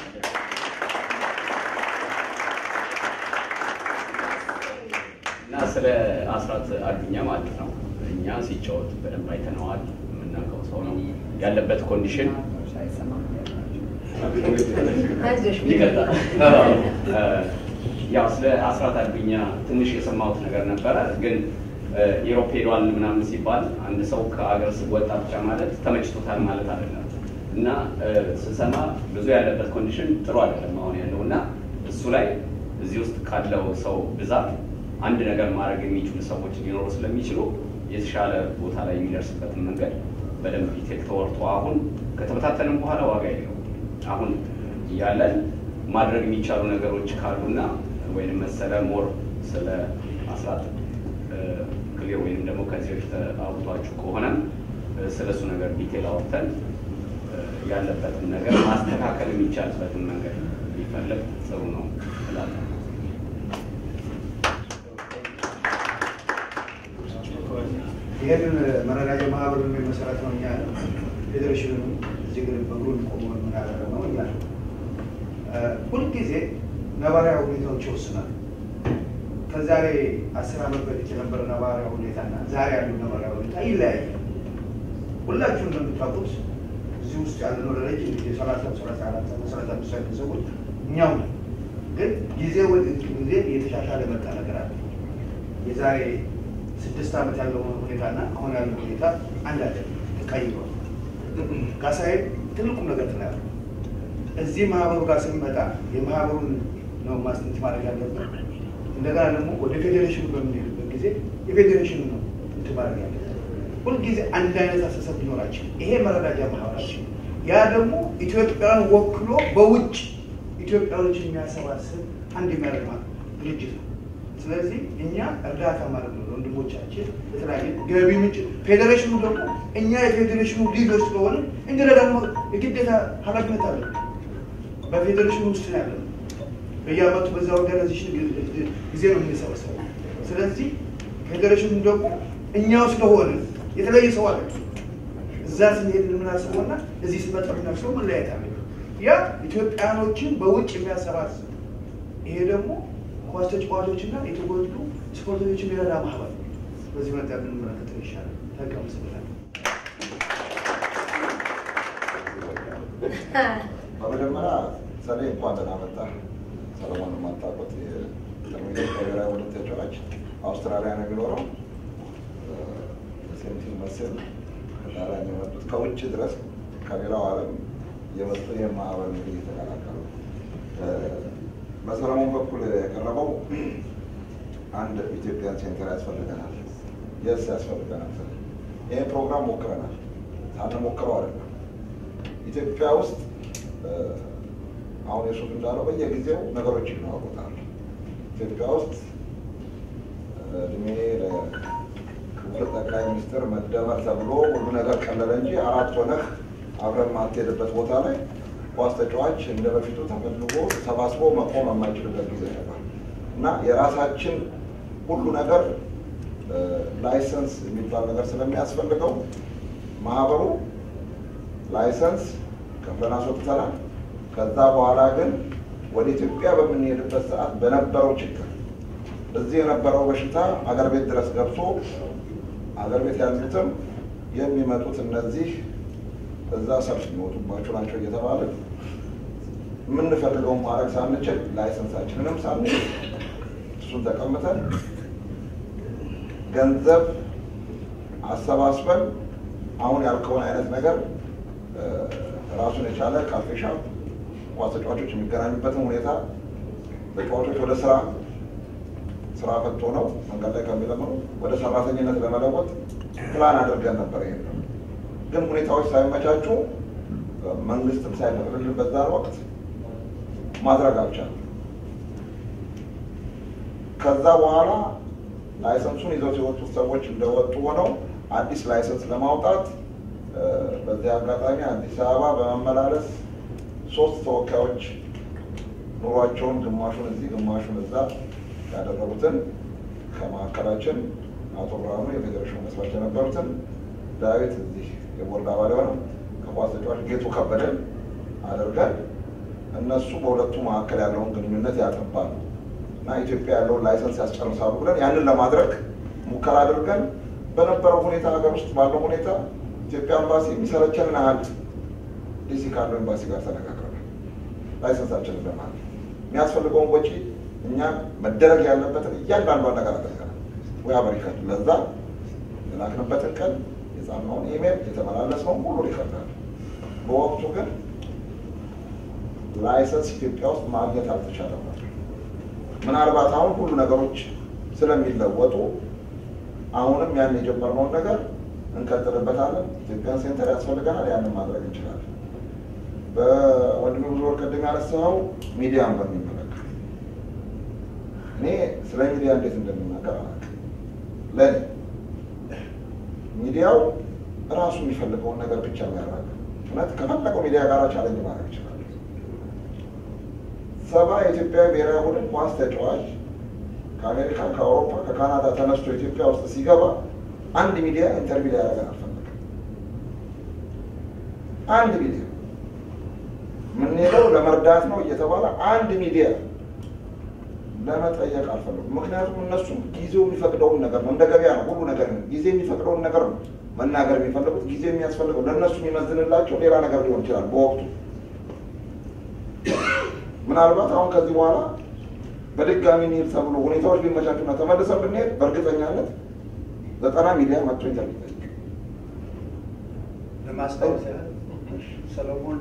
S1: እና ስለ አስራት አዱኛ ማለት ነው እኛ ሲጫወት በደንብ አይተነዋል። የምናውቀው ሰው ነው ያለበት ኮንዲሽን
S3: አይዞሽ
S1: ይቀጥላል። ያው ስለ አስራት አዱኛ ትንሽ የሰማሁት ነገር ነበረ፣ ግን ኢሮፕ ሄዷል ምናምን ሲባል አንድ ሰው ከአገር ወጣ ብቻ ማለት ተመችቶታል ማለት አይደለም። እና ስሰማ ብዙ ያለበት ኮንዲሽን ጥሩ አይደለም አሁን ያለው እና እሱ ላይ እዚህ ውስጥ ካለው ሰው ብዛት አንድ ነገር ማድረግ የሚችሉ ሰዎች ሊኖሩ ስለሚችሉ የተሻለ ቦታ ላይ የሚደርስበትን መንገድ በደንብ ዲቴል ተወርቶ አሁን ከተበታተንም በኋላ ዋጋ የለው አሁን እያለን ማድረግ የሚቻሉ ነገሮች ካሉና ወይም መሰለ ሞር ስለ አስራት ክሊር ወይም ደግሞ ከዚህ በፊት አውጥቷችሁ ከሆነም ስለ እሱ ነገር ዲቴል አውጥተን ያለበትን ነገር ማስተካከል የሚቻልበትን መንገድ ቢፈለግ ጥሩ ነው እላለሁ።
S7: ይህንን መረዳጃ ማህበሩን የመሰረት ነው እኛ ፌዴሬሽኑ እዚህ ግን በግሩን ቆሞ የምናደርገው ነው እኛ ሁልጊዜ ነባሪያ ሁኔታዎች ይወስናል። ከዛሬ አስር ዓመት በፊት የነበረ ነባሪያ ሁኔታና ዛሬ ያለው ነባሪያ ሁኔታ ይለያያል። ሁላችሁም እንደምታውቁት እዚህ ውስጥ ያለነው ለረጅም ጊዜ ሰላሳ ሰላሳ አራት ሰላሳ አምስት ያሉ ሰዎች እኛው ነን። ግን ጊዜ ወደ ጊዜ እየተሻሻለ መጣ ነገር አለ። የዛሬ ስድስት ዓመት ያለው ሁኔታና አሁን ያለው ሁኔታ አንድ አይደለም፣ ተቀይሯል። ጋሳዬ ትልቁም ነገር ትላለ እዚህ ማህበሩ ጋር ስንመጣ የማህበሩን ነው ማስንት ማድረግ ያለብን። እንደገና ደግሞ ወደ ፌዴሬሽኑ በምንሄድበት ጊዜ የፌዴሬሽኑ ነው እንትን ማድረግ ያለብን። ሁልጊዜ አንድ አይነት አስተሳሰብ ሊኖራችን ይሄ መረዳጃ ማህበራችን ያ ደግሞ ኢትዮጵያን ወክሎ በውጭ ኢትዮጵያኖችን የሚያሰባስብ አንድ የሚያደርግ ድርጅት ነው። ስለዚህ እኛ እርዳታ ማለት ነው ወንድሞቻችን የተለያየ ገቢ ምንጭ ፌዴሬሽኑ ደግሞ እኛ የፌዴሬሽኑ ሊደር ስለሆነ እንግዲህ ደግሞ የግዴታ ኃላፊነት አለ። በፌዴሬሽኑ ውስጥ ነው ያለ በየአመቱ በዛ ኦርጋናይዜሽን ጊዜ ነው የምንሰበሰበው። ስለዚህ ፌዴሬሽኑ ደግሞ እኛው ስለሆነ የተለየ ሰው አለ። እዛ ስንሄድ የምናስበውና እዚህ ስመጣ የምናስበው መለያየት አለ። ያ ኢትዮጵያኖችን በውጭ የሚያሰባስብ ይሄ ደግሞ ኳስ ተጫዋቾችና የተጎዱ ስፖርተኞችን የሚረዳ ማህበር ነው። በዚህ መጣ ብንመለከተው ይሻላል። ተቀምስበታል።
S2: በመጀመሪያ ሰኔ እንኳን ደህና መጣህ። ሰለሞን የማታውቁት የቀድሞ ብሔራዊ ቡድን ተጫዋች አውስትራሊያ ነው የሚኖረው። ሴንቲ መስል ከጣሊያን የመጡት ከውጭ ድረስ ከሌላው ዓለም የመጡ ይህ ማህበር እንግዲህ እየተቀላቀሉ በሰለሞን በኩል የቀረበው አንድ ኢትዮጵያን ሴንተር ያስፈልገናል፣ የስ ያስፈልገናል። ይህን ፕሮግራም ሞክረናል። ሳንሞክረው አይደለም ኢትዮጵያ ውስጥ አሁን የሱፍ እንዳለው በየጊዜው ነገሮች ይለዋወጣሉ። ኢትዮጵያ ውስጥ እድሜ ለክቡር ጠቅላይ ሚኒስትር መደመር ተብሎ ሁሉ ነገር ቀለለ እንጂ አራት ሆነህ አብረን ማትሄድበት ቦታ ላይ ኳስ ተጫዋች እንደ በፊቱ ተፈልጎ ተሰባስቦ መቆም የማይችልበት ጊዜ ነበር እና የራሳችን ሁሉ ነገር ላይሰንስ የሚባል ነገር ስለሚያስፈልገው ማህበሩ ላይሰንስ ከፍለን አስወጥተናል። ከዛ በኋላ ግን ወደ ኢትዮጵያ በምንሄድበት ሰዓት በነበረው ችግር እዚህ የነበረው በሽታ አገር ቤት ድረስ ገብቶ አገር ቤት ያሉትም የሚመጡት እነዚህ እዛ ሰልፍ የሚወጡባቸው ናቸው እየተባለ የምንፈልገውን ማድረግ ሳንችል ላይሰንሳችንንም ሳንችል እሱን ተቀምጠን ገንዘብ አሰባስበን አሁን ያልከውን አይነት ነገር ራሱን የቻለ ካፌሻ ኳስ ተጫዋቾች የሚገናኙበትን ሁኔታ ተጫዋቾች ወደ ስራ ስራ ፈቶ ነው መንገድ ላይ ከሚለምኑ ወደ ሰራተኝነት ለመለወጥ ፕላን አድርገን ነበር። ይሄ ግን ሁኔታዎች ሳይመቻቹ መንግስትም ሳይፈቅድልን በዛን ወቅት ማድረግ አልቻለም። ከዛ በኋላ ላይሰንሱን ይዘው የወጡት ሰዎች እንደወጡ ሆነው አዲስ ላይሰንስ ለማውጣት በዚህ አጋጣሚ አዲስ አበባ በመመላለስ ሶስት ተወካዮች ኑሯቸውን ግማሹን እዚህ ግማሹን እዛ ያደረጉትን ከማዕከላችን አቶ ብርሃኑ የፌዴሬሽኑ መስራች የነበሩትን ዳዊት እዚህ የቦርድ አባል የሆነው ከኳስ ተጫዋች ጌቱ ከበደን አድርገን እነሱ በሁለቱ መካከል ያለውን ግንኙነት ያጠባሉ እና ኢትዮጵያ ያለውን ላይሰንስ ያስጨርሳሉ ብለን ያንን ለማድረግ ሙከራ አድርገን በነበረው ሁኔታ ሀገር ውስጥ ባለው ሁኔታ ኢትዮጵያ ኤምባሲ የሚሰለቸንን ያህል ዲሲ ካለው ኤምባሲ ጋር ተነጋግረናል። ላይሰንሳችንን ለማለት የሚያስፈልገውን ወጪ እኛ መደረግ ያለበትን እያንዳንዷን ነገር አድርገናል። ወይ አሜሪካ ለዛ የላክንበትን ቀን የጻፍነውን ኢሜል የተመላለስነውን ሁሉ ይፈርዳል። በወቅቱ ግን ላይሰንስ ኢትዮጵያ ውስጥ ማግኘት አልተቻለም ነበር። ምናልባት አሁን ሁሉ ነገሮች ስለሚለወጡ አሁንም ያን የጀመርነውን ነገር እንቀጥልበታለን። ኢትዮጵያን ሴንተር ያስፈልገናል። ያንን ማድረግ እንችላለን። በወንድሜ ብዙ ወር ቅድም ያነሳኸው ሚዲያን በሚመለከት እኔ ስለ ሚዲያ እንዴት እንደምናገር አላውቅም። ለእኔ ሚዲያው እራሱ የሚፈልገውን ነገር ብቻ የሚያራግ እውነት ከፈለገው ሚዲያ ጋር ቻለንጅ ማድረግ ይችላል። ሰባ የኢትዮጵያ ብሔራዊ ቡድን ኳስ ተጫዋች ከአሜሪካ፣ ከአውሮፓ፣ ከካናዳ ተነስቶ ኢትዮጵያ ውስጥ ሲገባ አንድ ሚዲያ ኢንተርቪው ሊያደርገን አልፈለገም። አንድ ሚዲያ የምንሄደው ለመርዳት ነው እየተባለ አንድ ሚዲያ ለመጠየቅ አልፈለጉም። ምክንያቱም እነሱም ጊዜው የሚፈቅደውን ነገር ነው፣ እንደ ገበያ ነው ሁሉ ነገር ነው። ጊዜ የሚፈቅደውን ነገር ነው መናገር የሚፈልጉት። ጊዜ የሚያስፈልገው ለእነሱ የሚመዝንላቸው ሌላ ነገር ሊሆን ይችላል በወቅቱ ምናልባት አሁን ከዚህ በኋላ በድጋሚ እንሂድ ተብሎ ሁኔታዎች ቢመቻቹና ተመልሰን ብንሄድ በእርግጠኛነት ዘጠና ሚዲያ መጥቶ ኢንተርቪው ይጠይቅ።
S7: ለማስታወስ ያህል ሰለሞን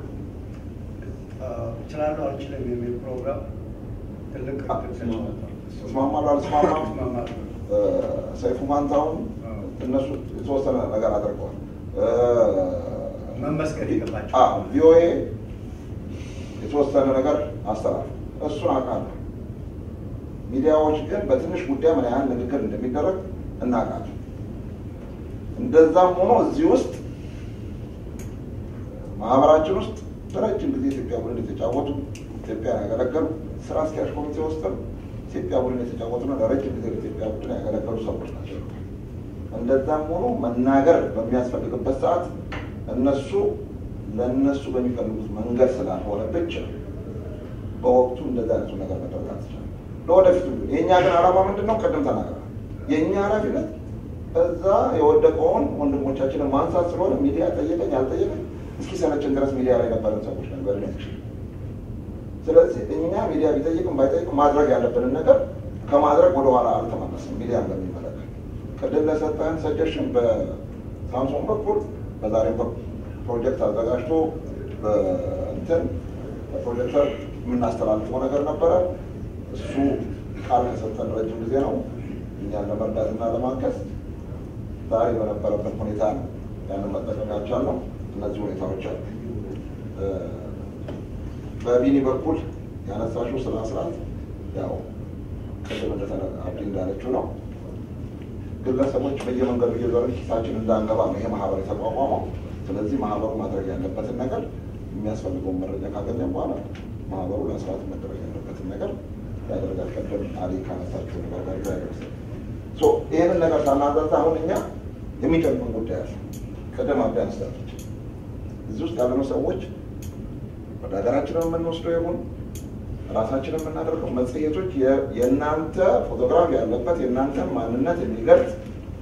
S7: እችላለሁ አልችልም የሚል ፕሮግራም ትልቅ
S2: እስማማለሁ አልስማማም፣
S7: እስማማለሁ።
S2: ሰይፉ ማንታሁን እነሱ የተወሰነ ነገር አድርገዋል።
S7: መመስገን ይገባቸው።
S2: አዎ፣ ቪኦኤ የተወሰነ ነገር አስተላልፍ፣ እሱን አውቃለሁ። ሚዲያዎች ግን በትንሽ ጉዳይ ምን ያህል ንግግር እንደሚደረግ እናውቃለን። እንደዛም ሆኖ እዚህ ውስጥ ማህበራችን ውስጥ በረጅም ጊዜ ኢትዮጵያ ቡድን የተጫወቱ ኢትዮጵያን ያገለገሉ ስራ አስኪያጅ ኮሚቴ ውስጥም ኢትዮጵያ ቡድን የተጫወቱና ለረጅም ጊዜ ኢትዮጵያ ቡድን ያገለገሉ ሰዎች ናቸው። እንደዛም ሆኖ መናገር በሚያስፈልግበት ሰዓት እነሱ ለእነሱ በሚፈልጉት መንገድ ስላልሆነ ብቻ በወቅቱ እንደዛ አይነቱ ነገር መደረግ አልተቻለም። ለወደፊቱ የእኛ ግን ዓላማ ምንድን ነው? ቅድም ተናግረናል። የእኛ ኃላፊነት እዛ የወደቀውን ወንድሞቻችንን ማንሳት ስለሆነ ሚዲያ ጠየቀኝ አልጠየቀኝ እስኪ ሰለችን ድረስ ሚዲያ ላይ ነበረን ሰዎች ነበር ነችል። ስለዚህ እኛ ሚዲያ ቢጠይቅም ባይጠይቅም ማድረግ ያለብንን ነገር ከማድረግ ወደኋላ አልተመለስም። ሚዲያን በሚመለከት ቅድም ለሰጠህን ሰጀሽን በሳምሶን በኩል በዛሬም በኩል ፕሮጀክት አዘጋጅቶ በእንትን በፕሮጀክተር የምናስተላልፈው ነገር ነበረ። እሱ ቃል ከሰጠን ረጅም ጊዜ ነው እኛን ለመርዳትና ለማገዝ ዛሬ በነበረበት ሁኔታ ነው ያንን መጠቀም ያልቻልነው። እነዚህ ሁኔታዎች አሉ። በቢኒ በኩል ያነሳሽው ስለ አስራት ያው ቅድም እንደተነ አብዲ እንዳለችው ነው ግለሰቦች በየመንገዱ እየዞርን ኪሳችን እንዳንገባ ነው ይሄ ማህበር የተቋቋመው። ስለዚህ ማህበሩ ማድረግ ያለበትን ነገር የሚያስፈልገውን መረጃ ካገኘን በኋላ ማህበሩ ለስርዓት መደረግ ያለበትን ነገር ያደርጋል። ቀደም አሊ ካነሳቸው ነገር ጋር ያደርስ ይህንን ነገር ሳናዛዛ አሁን እኛ የሚጨንቁን ጉዳይ አለ። ቀደም አብዳ አንስታለች። እዚህ ውስጥ ያለነው ሰዎች ወደ ሀገራችንን የምንወስደው ይሁን ራሳችንን የምናደርገው መጽሔቶች የእናንተ ፎቶግራፍ ያለበት የእናንተን ማንነት የሚገልጽ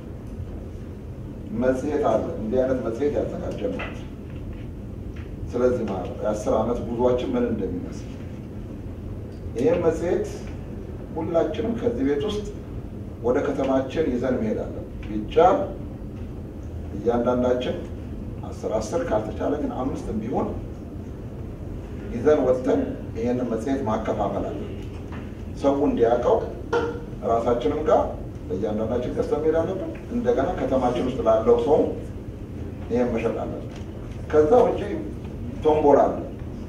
S2: መጽሔት አለ። እንዲህ አይነት መጽሔት ያዘጋጀ ማለት ነው። ስለዚህ ማለት የአስር ዓመት ጉዟችን ምን እንደሚመስል ይህም መጽሔት ሁላችንም ከዚህ ቤት ውስጥ ወደ ከተማችን ይዘን መሄድ አለን። ቢቻል እያንዳንዳችን አስር አስር ካልተቻለ ግን አምስትም ቢሆን ይዘን ወጥተን ይህንን መጽሔት ማከፋፈል አለ። ሰው እንዲያውቀው ራሳችንም ጋር በእያንዳንዳችን ገዝተን መሄድ አለብን። እንደገና ከተማችን ውስጥ ላለው ሰው ይህን መሸጥ አለብን። ከዛ ውጭ ቶምቦላ አለ።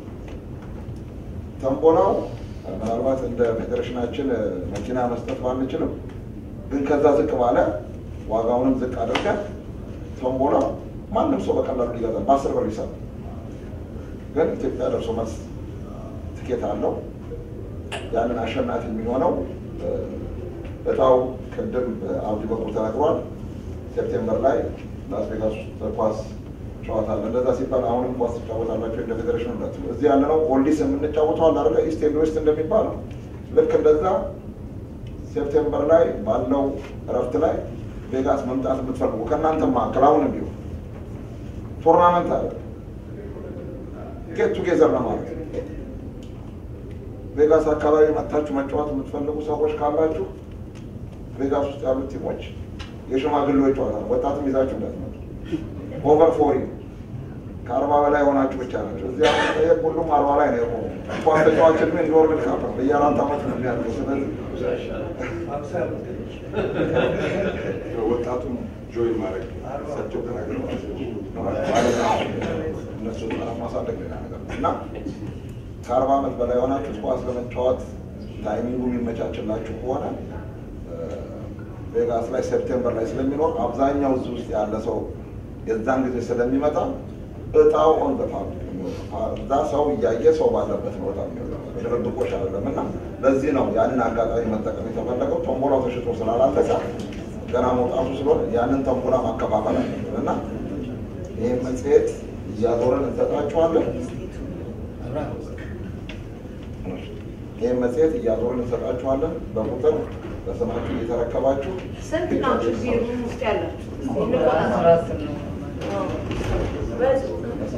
S2: ቶምቦላው ምናልባት እንደ ፌዴሬሽናችን መኪና መስጠት ባንችልም ግን ከዛ ዝቅ ባለ ዋጋውንም ዝቅ አድርገን ቶምቦላ ማንም ሰው በቀላሉ ሊገዛ በአስር ብር ይሰራል። ግን ኢትዮጵያ ደርሶ መልስ ትኬት አለው። ያንን አሸናፊ የሚሆነው እጣው ቅድም በአብዲ በኩል ተነግሯል። ሴፕቴምበር ላይ ላስ ቬጋስ ውስጥ ኳስ ጨዋታ አለ። እንደዛ ሲባል አሁንም ኳስ ትጫወታላችሁ እንደ ፌዴሬሽን ነት እዚህ ያለነው ኦልዲስ የምንጫወተው አለ አይደለ? ኢስት ኤንድ ዌስት እንደሚባለው ልክ እንደዛ ሴፕቴምበር ላይ ባለው እረፍት ላይ ቬጋስ መምጣት የምትፈልጉ ከእናንተ መካከል አሁንም ቢሆን ቶርናመንት አለ ጌት ቱጌዘር ለማለት ነው። ቬጋስ አካባቢ መጥታችሁ መጫወት የምትፈልጉ ሰዎች ካላችሁ ቬጋስ ውስጥ ያሉት ቲሞች የሽማግሌዎች ጨዋታ ነው። ወጣትም ይዛችሁ እንዳትመጡ። ኦቨር ፎሪ ከአርባ በላይ የሆናችሁ ብቻ ናቸው። እዚያ መጠየቅ ሁሉም አርባ ላይ ነው የቆሙ። ኳስ ተጫዋች ዕድሜ እንደ ወርልድ ካፕ ነው። በየአራት ዓመት ነው የሚያልቀው። ስለዚህ
S5: ወጣቱን ጆይን ማድረግ እሳቸው ተናግረዋል።
S2: እነሱ ማሳደግ ሌላ ነገር ነው እና ከአርባ ዓመት በላይ የሆናችሁ ኳስ ለመጫወት ታይሚንጉ የሚመቻችላችሁ ከሆነ ቬጋስ ላይ ሴፕቴምበር ላይ ስለሚኖር አብዛኛው እዚህ ውስጥ ያለ ሰው የዛን ጊዜ ስለሚመጣ እጣው ኦን እዛ ሰው እያየ ሰው ባለበት ነው እጣ የሚወጣው ድብብቆሽ አይደለም እና ለዚህ ነው ያንን አጋጣሚ መጠቀም የተፈለገው። ቶምቦላው ተሽጦ ስላላለቀ ገና መውጣቱ ስለሆነ ያንን ተንቦላ ማከፋፈል አለብን እና ይህ መጽሔት እያዞረን እንሰጣችኋለን። ይህም መጽሔት እያዞርን እንሰጣችኋለን። በቁጥር በስማችሁ እየተረከባችሁ
S3: ስንት ናችሁ እዚህ ሩም ውስጥ ያላችሁ? እስኪ እንቆጣጠር። አዎ። በጽሁፍ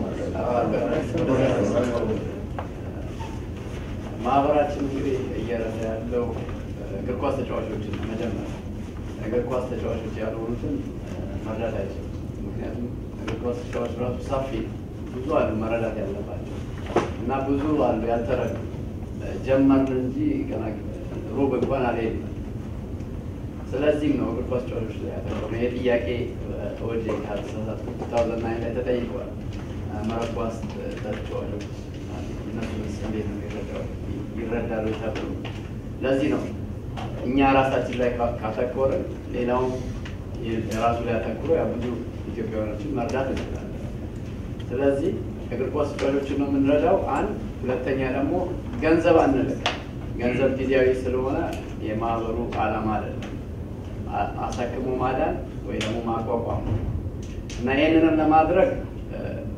S1: ማህበራችን እንግዲህ እየረዳ ያለው እግር ኳስ ተጫዋቾችን ነው። መጀመሪያ እግር ኳስ ተጫዋቾች ያልሆኑትን መርዳት አይችልም። ምክንያቱም እግር ኳስ ተጫዋች ራሱ ሰፊ ብዙ አሉ መረዳት ያለባቸው እና ብዙ አሉ ያልተረዱ ጀመርን እንጂ ገና ሩብ እንኳን አልሄድም። ስለዚህም ነው እግር ኳስ ተጫዋቾች ላይ ያተኮረው። ይሄ ጥያቄ ወደ ካልተሳሳትኩ ቱ ታውዘንድ ናይን ላይ ተጠይቀዋል። መረብ ኳስ ተጫዋቾች እነሱንስ እንዴት ነው ይረዳሉ ይረዳሉ ተብሎ ለዚህ ነው እኛ ራሳችን ላይ ካ- ካተኮርን ሌላውም የራሱ ላይ አተኩሮ ያ ብዙ ኢትዮጵያውያኖችን መርዳት እንችላለን። ስለዚህ እግር ኳስ ተጫዋቾችን ነው የምንረዳው። አንድ ሁለተኛ ደግሞ ገንዘብ አንልክ። ገንዘብ ጊዜያዊ ስለሆነ የማህበሩ ዓላማ አይደለም። አ- አሳክሞ ማዳን ወይ ደግሞ ማቋቋም ነው እና ይህንንም ለማድረግ እ፣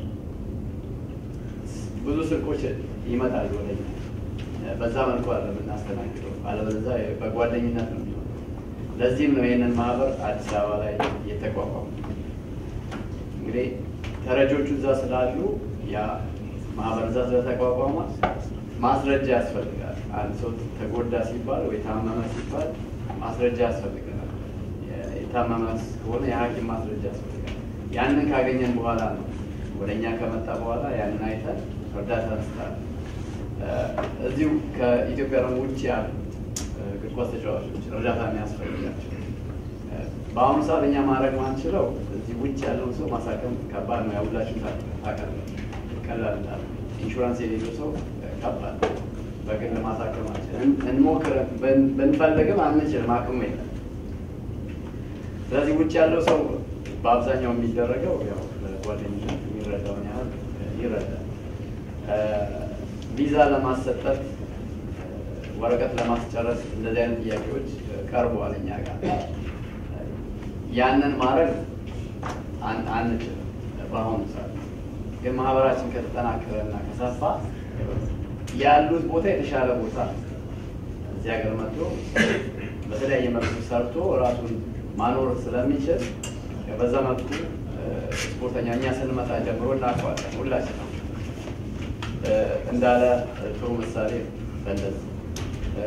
S1: ብዙ ስልኮች ይመጣሉ ወደኛ። እ፣ በዛ መልኩ አለ የምናስተናግደው፣ አለበለዚያ በጓደኝነት ነው የሚሆነው። ለዚህም ነው ይህንን ማህበር አዲስ አበባ ላይ የተቋቋሙ። እንግዲህ ተረጆቹ እዛ ስላሉ ያ ማህበር እዛ ስለተቋቋመ ማስረጃ ያስፈልጋል። አንድ ሰው ተጎዳ ሲባል ወይ ታመመ ሲባል ማስረጃ ያስፈልገናል። የ- የታመመ ከሆነ የሐኪም ማስረጃ ያስፈልጋል። ያንን ካገኘን በኋላ ነው ወደ እኛ ከመጣ በኋላ ያንን አይተን እርዳታ እንስጣለን። እ፣ እዚሁ ከኢትዮጵያ ደግሞ ውጭ ያሉ እ፣ እግር ኳስ ተጫዋቾች እርዳታ የሚያስፈልጋቸው እ፣ በአሁኑ ሰዓት እኛ ማድረግ ማንችለው እዚህ ውጭ ያለውን ሰው ማሳከም ከባድ ነው። ያው ሁላችሁም ታውቃላችሁ። ቀላል እንዳለ ኢንሹራንስ የሌለው ሰው እ፣ ከባድ ነው። በግል ማሳከም አንችልም። እንሞክር ብን- ብንፈልግም አንችልም፣ አቅሙ የለም። ስለዚህ ውጭ ያለው ሰው በአብዛኛው የሚደረገው ያው ጓደኝነት የሚረዳውን ያህል ይረዳል። እ፣ ቪዛ ለማሰጠት እ፣ ወረቀት ለማስጨረስ እንደዚህ አይነት ጥያቄዎች እ፣ ቀርበዋል እኛ ጋር። ያንን ማድረግ አን- አንችልም በአሁኑ ሰዓት። ግን ማህበራችን ከተጠናከረ እና ከሰፋ ያሉት ቦታ የተሻለ ቦታ ነው። እዚህ ሀገር መጥቶ በተለያየ መልኩ ሰርቶ ራሱን ማኖር ስለሚችል በዛ መልኩ እ፣ ስፖርተኛ እኛ ስንመጣ ጀምሮ እናውቀዋለን ሁላችን ነው። እንዳለ ጥሩ ምሳሌ ነው። በእንደዚህ እ፣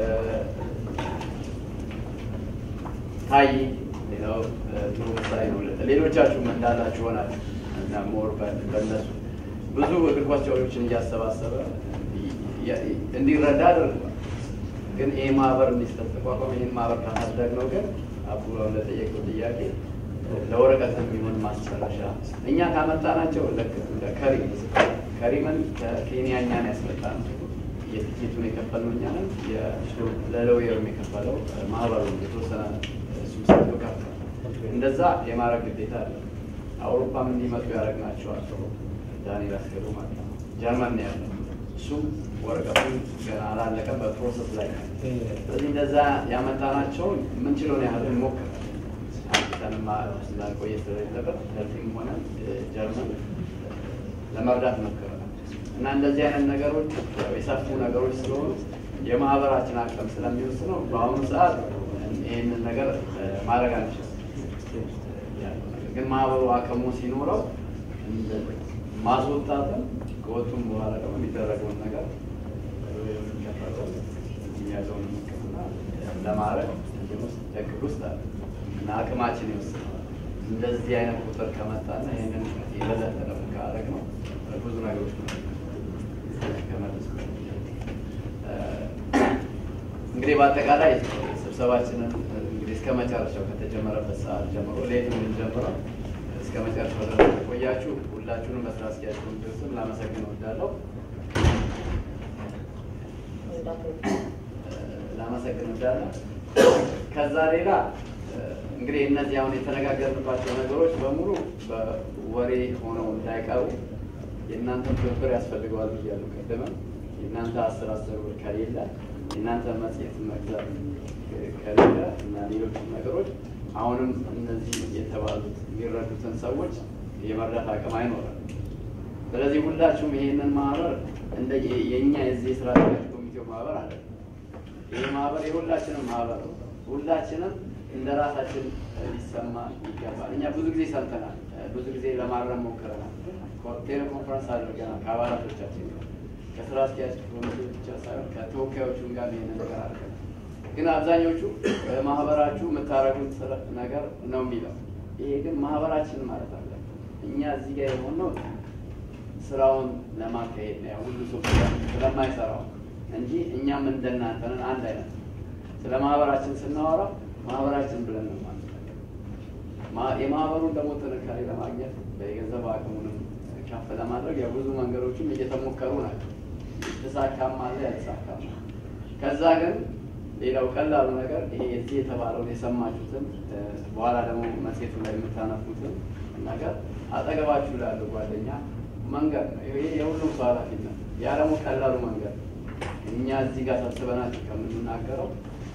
S1: ታይ ሌላው እ፣ ጥሩ ምሳሌ ነው። ሌሎቻችሁም እንዳላችሁ ሆናል እና ሞር በ- በእነሱ ብዙ እግር ኳስ ተጫዋቾችን እያሰባሰበ ይ- ይ- እንዲረዳ አድርጓል። ግን ይህ ማህበር እንዲስተቋቋም ይህን ማህበር ካሳደግ ነው ግን አቡ ለጠየቀው ጥያቄ ለወረቀት የሚሆን ማስጨረሻ እኛ ካመጣናቸው ልክ እንደ ከሪም ከሪምን ከኬንያ እኛን ያስመጣ ነው። የትኬቱን የከፈልነው እኛ ነን። የ- ለሎየሩም የከፈለው ማህበሩ የተወሰነ እሱ ሰጥቶ ከፍሏል። እንደዛ የማድረግ ግዴታ አለ። አውሮፓም እንዲመጡ ያደረግናቸዋል። ዳንኤል አስገዶ ማለት ነው። ጀርመን ነው ያለው። እሱም ወረቀቱ ገና አላለቀም፣ በፕሮሰስ ላይ ነው። ስለዚህ እንደዛ ያመጣናቸውን የምንችለውን ያህል እንሞክራለን። አንተንም ስላልቆየ ስለሌለበት ከዚህም ሆነ ጀርመን ለመርዳት ሞክረናል እና እንደዚህ አይነት ነገሮች ያው የሰፉ ነገሮች ስለሆኑ የማህበራችን አቅም ስለሚወስነው በአሁኑ ሰዓት ይህንን ነገር ማድረግ አንችልም። ያለው ነገር ግን ማህበሩ አቅሙ ሲኖረው ማስወጣትም ከወጡም በኋላ ደግሞ የሚደረገውን ነገር የሚያዘውን ሕክምና ለማድረግ እንትን ውስጥ እቅድ ውስጥ አለ እና አቅማችን ይወስነዋል። እንደዚህ አይነት ቁጥር ከመጣና ይህንን የበለጠ ደግሞ ካደረግ ነው ብዙ ነገሮች ከመለስ እንግዲህ በአጠቃላይ ስብሰባችንን እንግዲህ እስከ መጨረሻው ከተጀመረበት ሰዓት ጀምሮ ሌት የምንጀምረው እስከ መጨረሻው ድረስ ቆያችሁ ሁላችሁንም በስራ አስኪያጅ ኮሚቴው ስም ላመሰግን እወዳለሁ። ላመሰግን እወዳለሁ። ከዛ ሌላ እንግዲህ እነዚህ አሁን የተነጋገርንባቸው ነገሮች በሙሉ በወሬ ሆነው እንዳይቀሩ የእናንተ ትብብር ያስፈልገዋል ብያለሁ። ቅድምም የእናንተ አስር አስር ብር ከሌለ የእናንተ መጽሔት መግዛት ከሌለ እና ሌሎችም ነገሮች አሁንም እነዚህ የተባሉት የሚረዱትን ሰዎች የመርዳት አቅም አይኖረም። ስለዚህ ሁላችሁም ይሄንን ማህበር እንደ የእኛ የዚህ የስራ አስኪያጅ ኮሚቴው ማህበር አለ። ይህ ማህበር የሁላችንም ማህበር ነው። ሁላችንም እንደ ራሳችን ሊሰማ ይገባል። እኛ ብዙ ጊዜ ሰምተናል፣ ብዙ ጊዜ ለማረም ሞክረናል። ቴሌኮንፈረንስ አድርገናል ከአባላቶቻችን ጋር ከስራ አስኪያጅ ኮሚቴ ብቻ ሳይሆን ከተወካዮቹም ጋር ይህን ነገር አድርገናል። ግን አብዛኞቹ ማህበራችሁ የምታደርጉት ነገር ነው የሚለው። ይሄ ግን ማህበራችን ማለት አለ። እኛ እዚህ ጋር የሆነው ስራውን ለማካሄድ ነው። ሁሉ ሰው ስለማይሰራው እንጂ እኛም እንደናንተ ነን፣ አንድ አይነት ስለ ማህበራችን ስናወራ ማህበራችን ብለን ነው ማለት የማህበሩን ደግሞ ጥንካሬ ለማግኘት የገንዘብ አቅሙንም ከፍ ለማድረግ ያው ብዙ መንገዶችም እየተሞከሩ ናቸው። የተሳካም አለ ያልተሳካም። ከዛ ግን ሌላው ቀላሉ ነገር ይሄ እዚህ የተባለውን የሰማችሁትን በኋላ ደግሞ መጽሔቱ ላይ የምታነፉትን ነገር አጠገባችሁ ላሉ ጓደኛ መንገድ ነው። ይሄ የሁሉም ሰው ኃላፊነት። ያ ደግሞ ቀላሉ መንገድ እኛ እዚህ ጋር ሰብስበናችሁ ከምንናገረው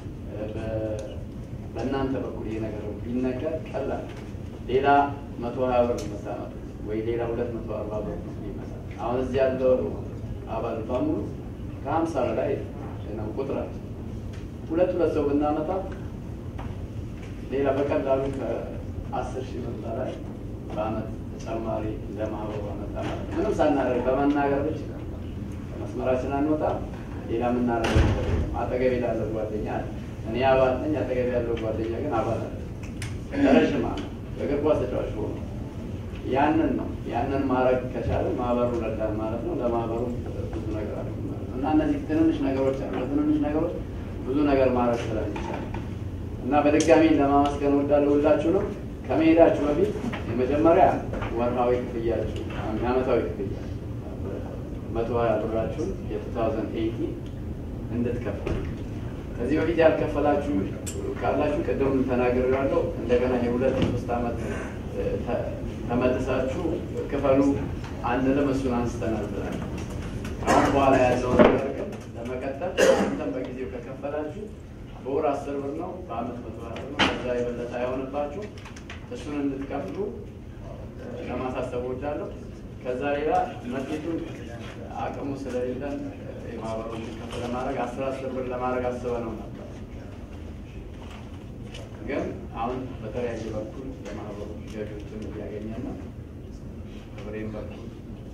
S1: በእናንተ በኩል ይሄ ነገር ቢነገር ቀላል ሌላ መቶ ሀያ ብር መሳመት ወይ ሌላ ሁለት መቶ አርባ ብር ይመሳል። አሁን እዚህ ያለው አባል በሙሉ ከሀምሳ በላይ ነው ቁጥራቸው። ሁለት ሁለት ሰው ብናመጣ ሌላ በቀላሉ ከአስር ሺህ ብር በላይ በአመት ተጨማሪ ለማህበሩ አመጣ ማለት ነው። ምንም ሳናደርግ በመናገር ብቻ መስመራችን አንወጣ። ሌላ የምናደርገው ነገር የለም። አጠገቤ ላለው ጓደኛ አለ። እኔ አባል ነኝ። አጠገቤ ያለው ጓደኛ ግን አባል አለ። ረዥም ዓመት እግር ኳስ ተጫዋች ሆኖ ያንን ነው ያንን ማድረግ ከቻለ ማህበሩ ረዳን ማለት ነው። ለማህበሩ ብዙ ነገር አለ እና እነዚህ ትንንሽ ነገሮች አሉ። ትንንሽ ነገሮች ብዙ ነገር ማድረግ ስለሚቻል እና በድጋሚ ለማመስገን ወዳለሁ ሁላችሁ ነው። ከመሄዳችሁ በፊት የመጀመሪያ ወርሃዊ ክፍያችሁ የዓመታዊ ክፍያ መቶ ሀያ ብራችሁን የ2080 እንድትከፍሉ ከዚህ በፊት ያልከፈላችሁ ካላችሁ ቅድም ተናግሬያለሁ። እንደገና የሁለት ሶስት ዓመት ተመልሳችሁ ክፈሉ አንልም። እሱን አንስተናል ብለን አሁን በኋላ ያለውን ነገር ግን ለመቀጠል እናንተም በጊዜው ከከፈላችሁ በወር አስር ብር ነው፣ በአመት መቶ ሀያ ብር ነው። ከዛ የበለጠ አይሆንባችሁ። እሱን እንድትከፍሉ ለማሳሰብ እወዳለሁ። ከዛ ሌላ መጽሔቱን አቅሙ ስለሌለን የማህበሩን ከፍ ለማድረግ አስር አስር ብር ለማድረግ አስበ ነው ነበር። ግን አሁን በተለያየ በኩል የማህበሩ ገቢዎችን እያገኘን ነው። በብሬን በኩል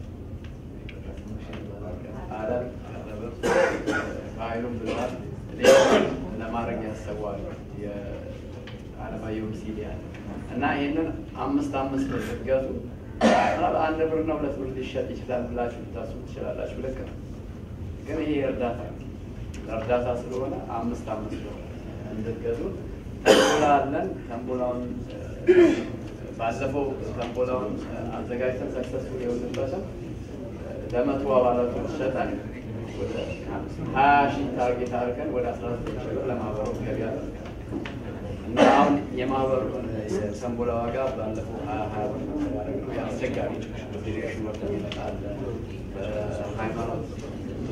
S1: አለም በሀይሉም ብለዋል። ሌላ ለማድረግ ያሰቧል የአለማየሁ ሲዲ ያለ እና ይህንን አምስት አምስት ስትገዙ አንድ ብርና ሁለት ብር ሊሸጥ ይችላል ብላችሁ ልታስቡ ትችላላችሁ። ልክ ነው። ግን ይሄ እርዳታ እርዳታ ስለሆነ አምስት አምስት ብር እንድትገዙ ተንቦላ አለን። ተንቦላውን ባለፈው ተንቦላውን አዘጋጅተን ሰክሰስፉል የሆንበትም ለመቶ አባላቶች ሸጠን ወደ ሀያ ሺህ ታርጌት አድርገን ወደ አስራ ዘጠኝ ሺህ ብር ለማህበሩ ገቢ አደረገ እና አሁን የማህበሩን የሰንቦላ ዋጋ ባለፈው ሀያ ሀያ ብር ያደረግነው አስቸጋሪ ፌዴሬሽን ወርደ ይመጣል በሃይማኖት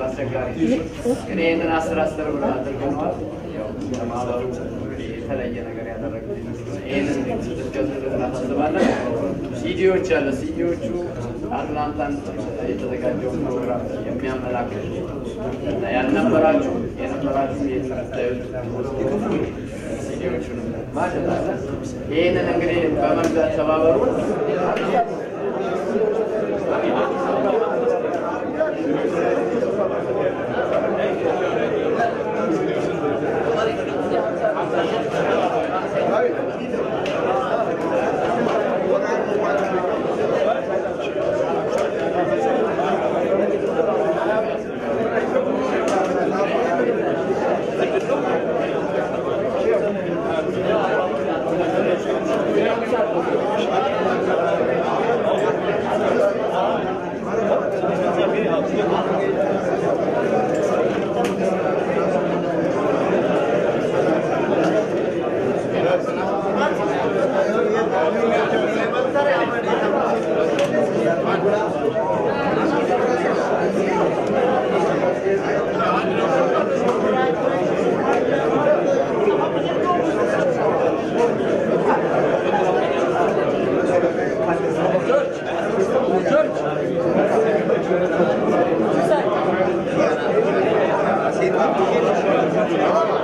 S1: አስቸጋሪ ነው። ግን ይህንን አስር አስር ብር አድርገነዋል። ያው ለማህበሩ የተለየ ነገር ያደረገ ይህንን እንድትገዙልን እናሳስባለን። ሲዲዎች አለ ሲዲዎቹ አትላንታን የተዘጋጀውን ፕሮግራም የሚያመላክት እና ያልነበራችሁ የነበራችሁ የምታዩት ሲዲዎቹንም ማለት አለ። ይህንን እንግዲህ በመግዛት ተባበሩ።
S8: George.